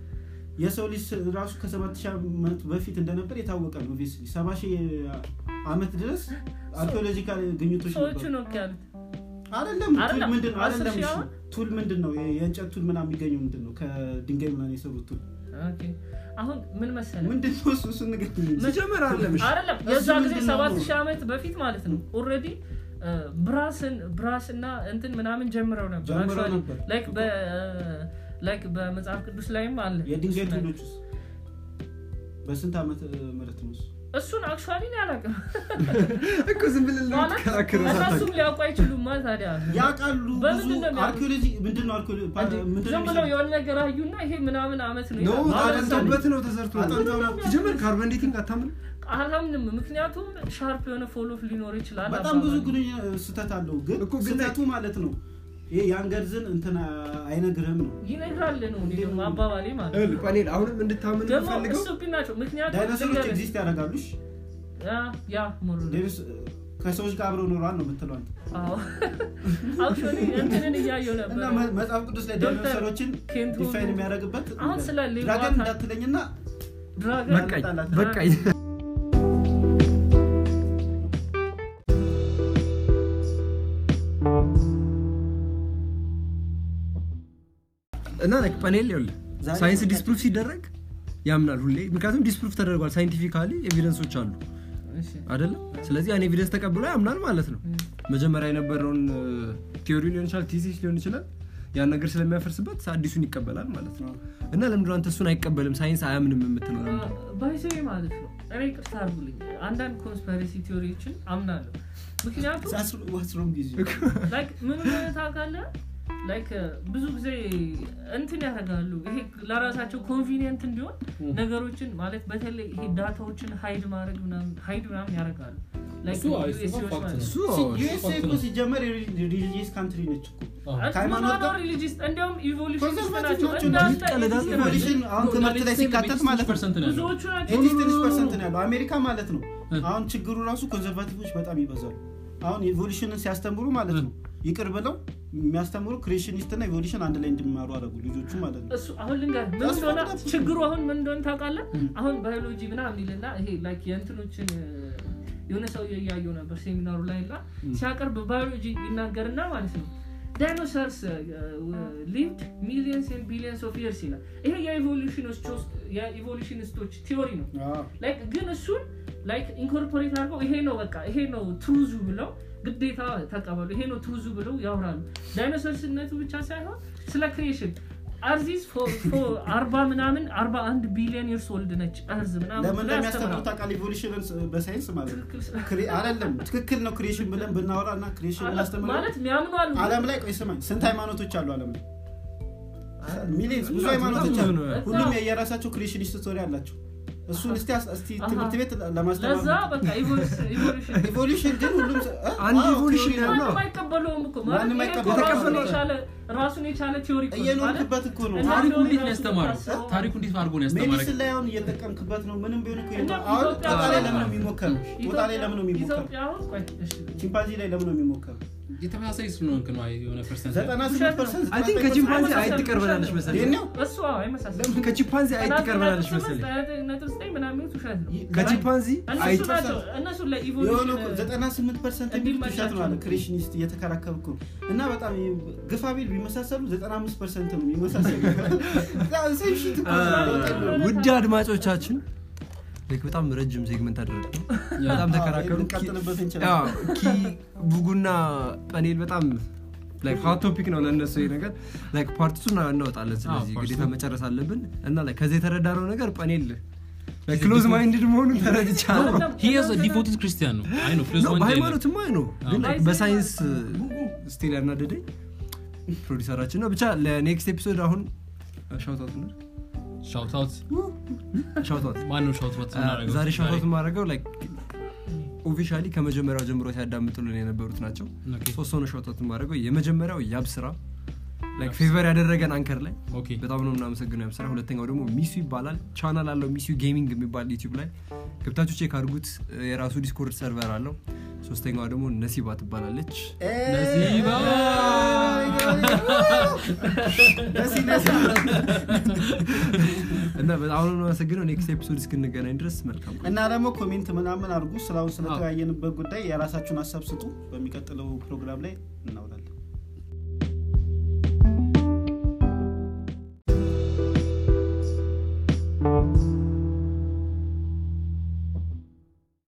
የሰው ልጅ ራሱ ከሰባት ሺህ ዓመት በፊት እንደነበር የታወቀ ነው ኦብቪየስሊ ሰባ ሺህ ዓመት ድረስ አርኪኦሎጂካል ግኝቶች ሰዎቹ ነበሩ ነው እኮ ያሉት አይደለም ቱል አይደለም፣ ምንድን ነው አስር አይደለም ሺህ እሺ አሁን? ቱል ምንድን ነው የ- የእንጨት ቱል ምናምን የሚገኘው ምንድን ነው ከድንጋይ ምናምን የሰሩት ቱል ኦኬ። አሁን ምን መሰለህ ምንድን ነው እሱ እሱ ንገረኝ እንጂ። ሲጀመር አይደለም እሺ አይደለም እሱ የዛ ጊዜ ምንድን ነው? ሰባት ሺህ ዓመት በፊት ማለት ነው ኦልሬዲ ብራስን ብራስ እና እንትን ምናምን ጀምረው ነበር ጀምረው Actually, ነበር። like በ- like በመጽሐፍ ቅዱስ ላይም አለ የድንጋይ እሱ ነገር። ቱሎች ውስጥ በስንት ዓመት ምህረት ነው እሱ እሱን አክቹዋሊ ነው ያላቅም እኮ ዝም ብለን ማለት ለምትከራከረው እነሱም ሳታውቅ ሊያውቁ አይችሉማ ታዲያ ያውቃሉ ብዙ በምንድን ነው የሚያውቁት? አርኪኦሎጂ ምንድን ነው አርኪኦሎጂ እንዴ፣ ምንድን ዝም ነው ብለው የሚሰሩት? የሆነ ነገር አዩና ይሄ ምናምን አመት ነው ኖ ይላሉ። ማለት አጠንተውበት ነው ተሰርቶ አጠንተው ነው። ሲጀመር ካርበን ዴቲንግ አታምን አላምንም ምክንያቱም ሻርፕ የሆነ ፎሎፍ ሊኖር ይችላል በጣም ብዙ አባባሉ። ግንኙ ስህተት አለው ግን እኮ ግን ስህተቱ ማለት ነው ይሄ የአንገርዝን እንትን አይነግርህም ነው ይነግራል ነው እኔ ደግሞ አባባሌ ማለት ነው። ይኸውልህ፣ ፓኔል አሁንም እንድታምን ደግሞ የምፈልገው ስቱፒድ ናቸው ምክንያቱም ዳይኖሰሮች ልንገርህ፣ ኤግዚስት ያደርጋሉሽ ያ ያ ሞር ሌሎች ከሰዎች ጋር አብረው ኖረዋል ነው የምትለው አንተ አክቹዋሊ እንትንን እያየው እና ነበር መ- መጽሐፍ ቅዱስ ላይ ዶክተር ዳይኖሰሮችን ኬንቶ ዲፋይን የሚያደርግበት አሁን ስለ ሌባ ድራገን ታ- እንዳትለኝና ድራገን በቃኝ ጣላት። በቃኝ እና like ፓኔል ይኸውልህ ዛሬ ሳይንስ ዲስፕሩፍ ሲደረግ ያምናል ሁሌ ምክንያቱም ዲስፕሩፍ ተደርጓል ሳይንቲፊካሊ ኤቪደንሶች አሉ እሺ፣ አይደለም ስለዚህ ያን ኤቪደንስ ተቀብሎ ያምናል ማለት ነው መጀመሪያ የነበረውን ቲዮሪ ሊሆን ይችላል ቲሲስ ሊሆን ይችላል ያን ነገር ስለሚያፈርስበት አዲሱን ይቀበላል ማለት ነው እና ለምንድን ነው አንተ እሱን አይቀበልም ሳይንስ አያምንም የምትለው ለምንድን ነው? ባይዘዌ ማለት ነው እኔ ቅርታ አድርጉልኝ አንዳንድ ኮንስፓሬሲ ቲዎሪዎችን አምናለሁ ምክንያቱም ዋስሮም ጊዜ ላይክ ምን ሆነ ታውቃለህ ላይክ ብዙ ጊዜ እንትን ያደርጋሉ ይሄ ለራሳቸው ኮንቪኒየንት እንዲሆን ነገሮችን ማለት በተለይ ይሄ ዳታዎችን ሀይድ ማድረግ ምናምን ሀይድ ምናምን ያደርጋሉ Like እሱ አይ፣ እሱ USAዎች ፋክት ማለት ነው። እሱ ዩኤስኤ እኮ ሲጀመር ሪሊጂየስ ካንትሪ ነች እኮ ከሃይማኖት ጋር ሪሊጂስት እንዲያውም ኢቮሉሽን ኮንሰርቫቲቭ ናቸው ናቸው እንዳንተ ይቀለዳሉ። ኤቲስት ናቸው። ኢቮሉሽን አሁን ትምህርት ላይ ሲካተት ማለት ነው ብዙዎቹ ናቸው ኤቲስት ትንሽ ፐርሰንት ነው ያለው አሜሪካ ማለት ነው አሁን ችግሩ ራሱ ኮንዘርቫቲቮች በጣም ይበዛሉ አሁን ኢቮሉሽንን ሲያስተምሩ ማለት ነው ይቅር ብለው የሚያስተምሩ ክሬሽኒስት እና ኢቮሉሽን አንድ ላይ እንዲማሩ አደረጉ ልጆቹ ማለት ነው እሱ አሁን ልንገር ምን That's እንደሆነ fucked up. ችግሩ አሁን ምን እንደሆነ ታውቃለህ አሁን ባዮሎጂ ምናምን ይልና ይሄ ላይክ የእንትኖችን እ፣ የሆነ ሰው እያየው ነበር ሴሚናሩ ላይ እና ሲያቀርብ ባዮሎጂ ይናገርና ማለት ነው ዳይኖሰርስ ሊቭድ ሚሊየንስ ኤንድ ቢሊየንስ ኦፍ ይርስ ይላል ይሄ የኢቮሉሽኒስቶች ቲዮሪ ነው ላይክ ግን እሱን ላይክ ኢንኮርፖሬት አድርገው ይሄ ነው በቃ ይሄ ነው ትሩዙ ብለው ግዴታ ተቀበሉ ይሄ ነው ትሩዙ ብለው ያወራሉ ዳይኖሰርስነቱ ብቻ ሳይሆን ስለ ክሬሽን አርዚስ አርባ ምናምን አርባ አንድ ቢሊዮን ይርስ ወልድ ነች እርዝ ምናምን ለምን ብለው እንደሚያስተምሩ ያስተምራሉ። ታውቃለህ ኢቮሉሽንን በሳይንስ ማለት ነው ትክክል ስለ- ክሬ- አይደለም ትክክል ነው ክሬሽን ብለን ብናወራ እና ክሬሽን እናስተምር ማለት የሚያምኑ አሉ አለም ላይ ቆይ ስማኝ ስንት ሃይማኖቶች አሉ አለም ላይ ሚሊየንስ ብዙ በጣም ሃይማኖቶች ብዙ አሉ ነው። ሁሉም የየራሳቸው ክሬሽኒስት ስቶሪ አላቸው እሱን እስቲ አስ- እስቲ አሃ። ትምህርት ቤት ለዛ ለማስተማር በቃ ኢቮሉሽን ኢቮሉሽን ግን ሁሉም ሰ- እ? አንድ አዎ፣ ኢቮሉሽን ቲዮሪ ነው። ያለው ማንም አይቀበለውም እኮ ማለት ማንም ይሄ እኮ አይቀበለውም። ራሱን የተቀበለው የቻለ ራሱን የቻለ ቲዮሪ እኮ ነው። እየኖርክበት እኮ ነው እና ታሪኩ እንደውም እንዴት ነው ራሱ ያስተማረው ታስበው- ታሪኩ እንዴት አድርጎ ነው ያስተማረ ሜዲሲን ላይ አሁን እየጠቀምክበት ነው ምንም ቢሆን እኮ እና አሁን ኢትዮጵያ ጦጣ ላይ አሁን- ለምን ነው የሚሞከረው ጦጣ ላይ ለምን ነው የሚሞከረው ኢትዮጵያ አሁን ቆይ እሺ ቺምፓንዚ ላይ ለምን ነው የሚሞከረው የተመሳሳይ ስለሆንክ ነው የሆነ ፐርሰንት ዘጠና ስምንት ፐርሰንት አይ ቲንክ ከቺምፓንዚ አይጥ ትቀርበናለች መሰለኝ ይሄኛው እሱ አዎ አይመሳሰልም ከቺምፓንዚ አይጥ ጥናት ትቀርበናለች ነጥብ መሰለኝ ስምንት ነጥብ ዘጠኝ ምናምን የሚሉት ውሸት ነው ከቺምፓንዚ እነሱ አይጥ ናቸው እነሱ የሆነ ለኢቮሉሽን ዘጠና ስምንት ፐርሰንት የሚሉት ውሸት ነው አለ እንዲመቻቸው። ክሬሽኒስት እየተከራከሩ እኮ እና በጣም ግፋ ቢል ቢመሳሰሉ ዘጠና አምስት ፐርሰንት ነው የሚመሳሰሉ ሴም ሺት እኮ ነው። ውድ አድማጮቻችን ልክ በጣም ረጅም ሴግመንት አደረግ በጣም ተከራከሩ ልንቀጥልበት ኪ- እንችላለን። አዎ፣ ኪ ቡጉና ፓኔል በጣም ሀት ቶፒክ ነው ለእነሱ ይሄ ነገር ላይክ ፓርቲቱ እናወጣለን ስለዚህ ፓርት ግዴታ መጨረስ አለብን እና like ከዚህ የተረዳነው ነገር ፓኔል ክሎዝ ማይንድድ መሆኑን ተረድቻለሁ ዲፎትድ ክርስቲያን ነው አይ ነው ክሎዝ ነው ማይንድ አይደለም። በሃይማኖትማ ነው ግን like አዎ። በሳይንስ ስቲል ያናደደኝ ፕሮዲሰራችን ነው ብቻ ለኔክስት ኤፒሶድ አሁን ሻውታት ነው Shout out ሻውታት ማነው shout out እናደርገው? ዛሬ ሻውታት ማድረገው ኦፊሻሊ ከመጀመሪያው ጀምሮ ሲያዳምጡልን የነበሩት ናቸው ኦኬ። ሶስት ሆነ ሻውታት ማድረገው የመጀመሪያው ያብ ስራ ፌቨር ያደረገን አንከር ላይ ኦኬ በጣም ነው የምናመሰግነው ያብ ስራ ሁለተኛው ደግሞ ሚሱ ይባላል ቻናል አለው ሚሱ ጌሚንግ የሚባል ዩቲዩብ ላይ ገብታችሁ ቼክ አድርጉት የራሱ ዲስኮርድ ሰርቨር አለው ሶስተኛዋ ደግሞ ነሲባ ትባላለች ነሲባ ነሲ ነሲ እና በጣም ነው የምናመሰግነው ኔክስት ኤፒሶድ እስክንገናኝ ድረስ መልካም እና ደግሞ ኮሜንት ምናምን አድርጉ ስላሁን ስለተወያየንበት ጉዳይ የራሳችሁን ሀሳብ ስጡ በሚቀጥለው ፕሮግራም ላይ እናውራለን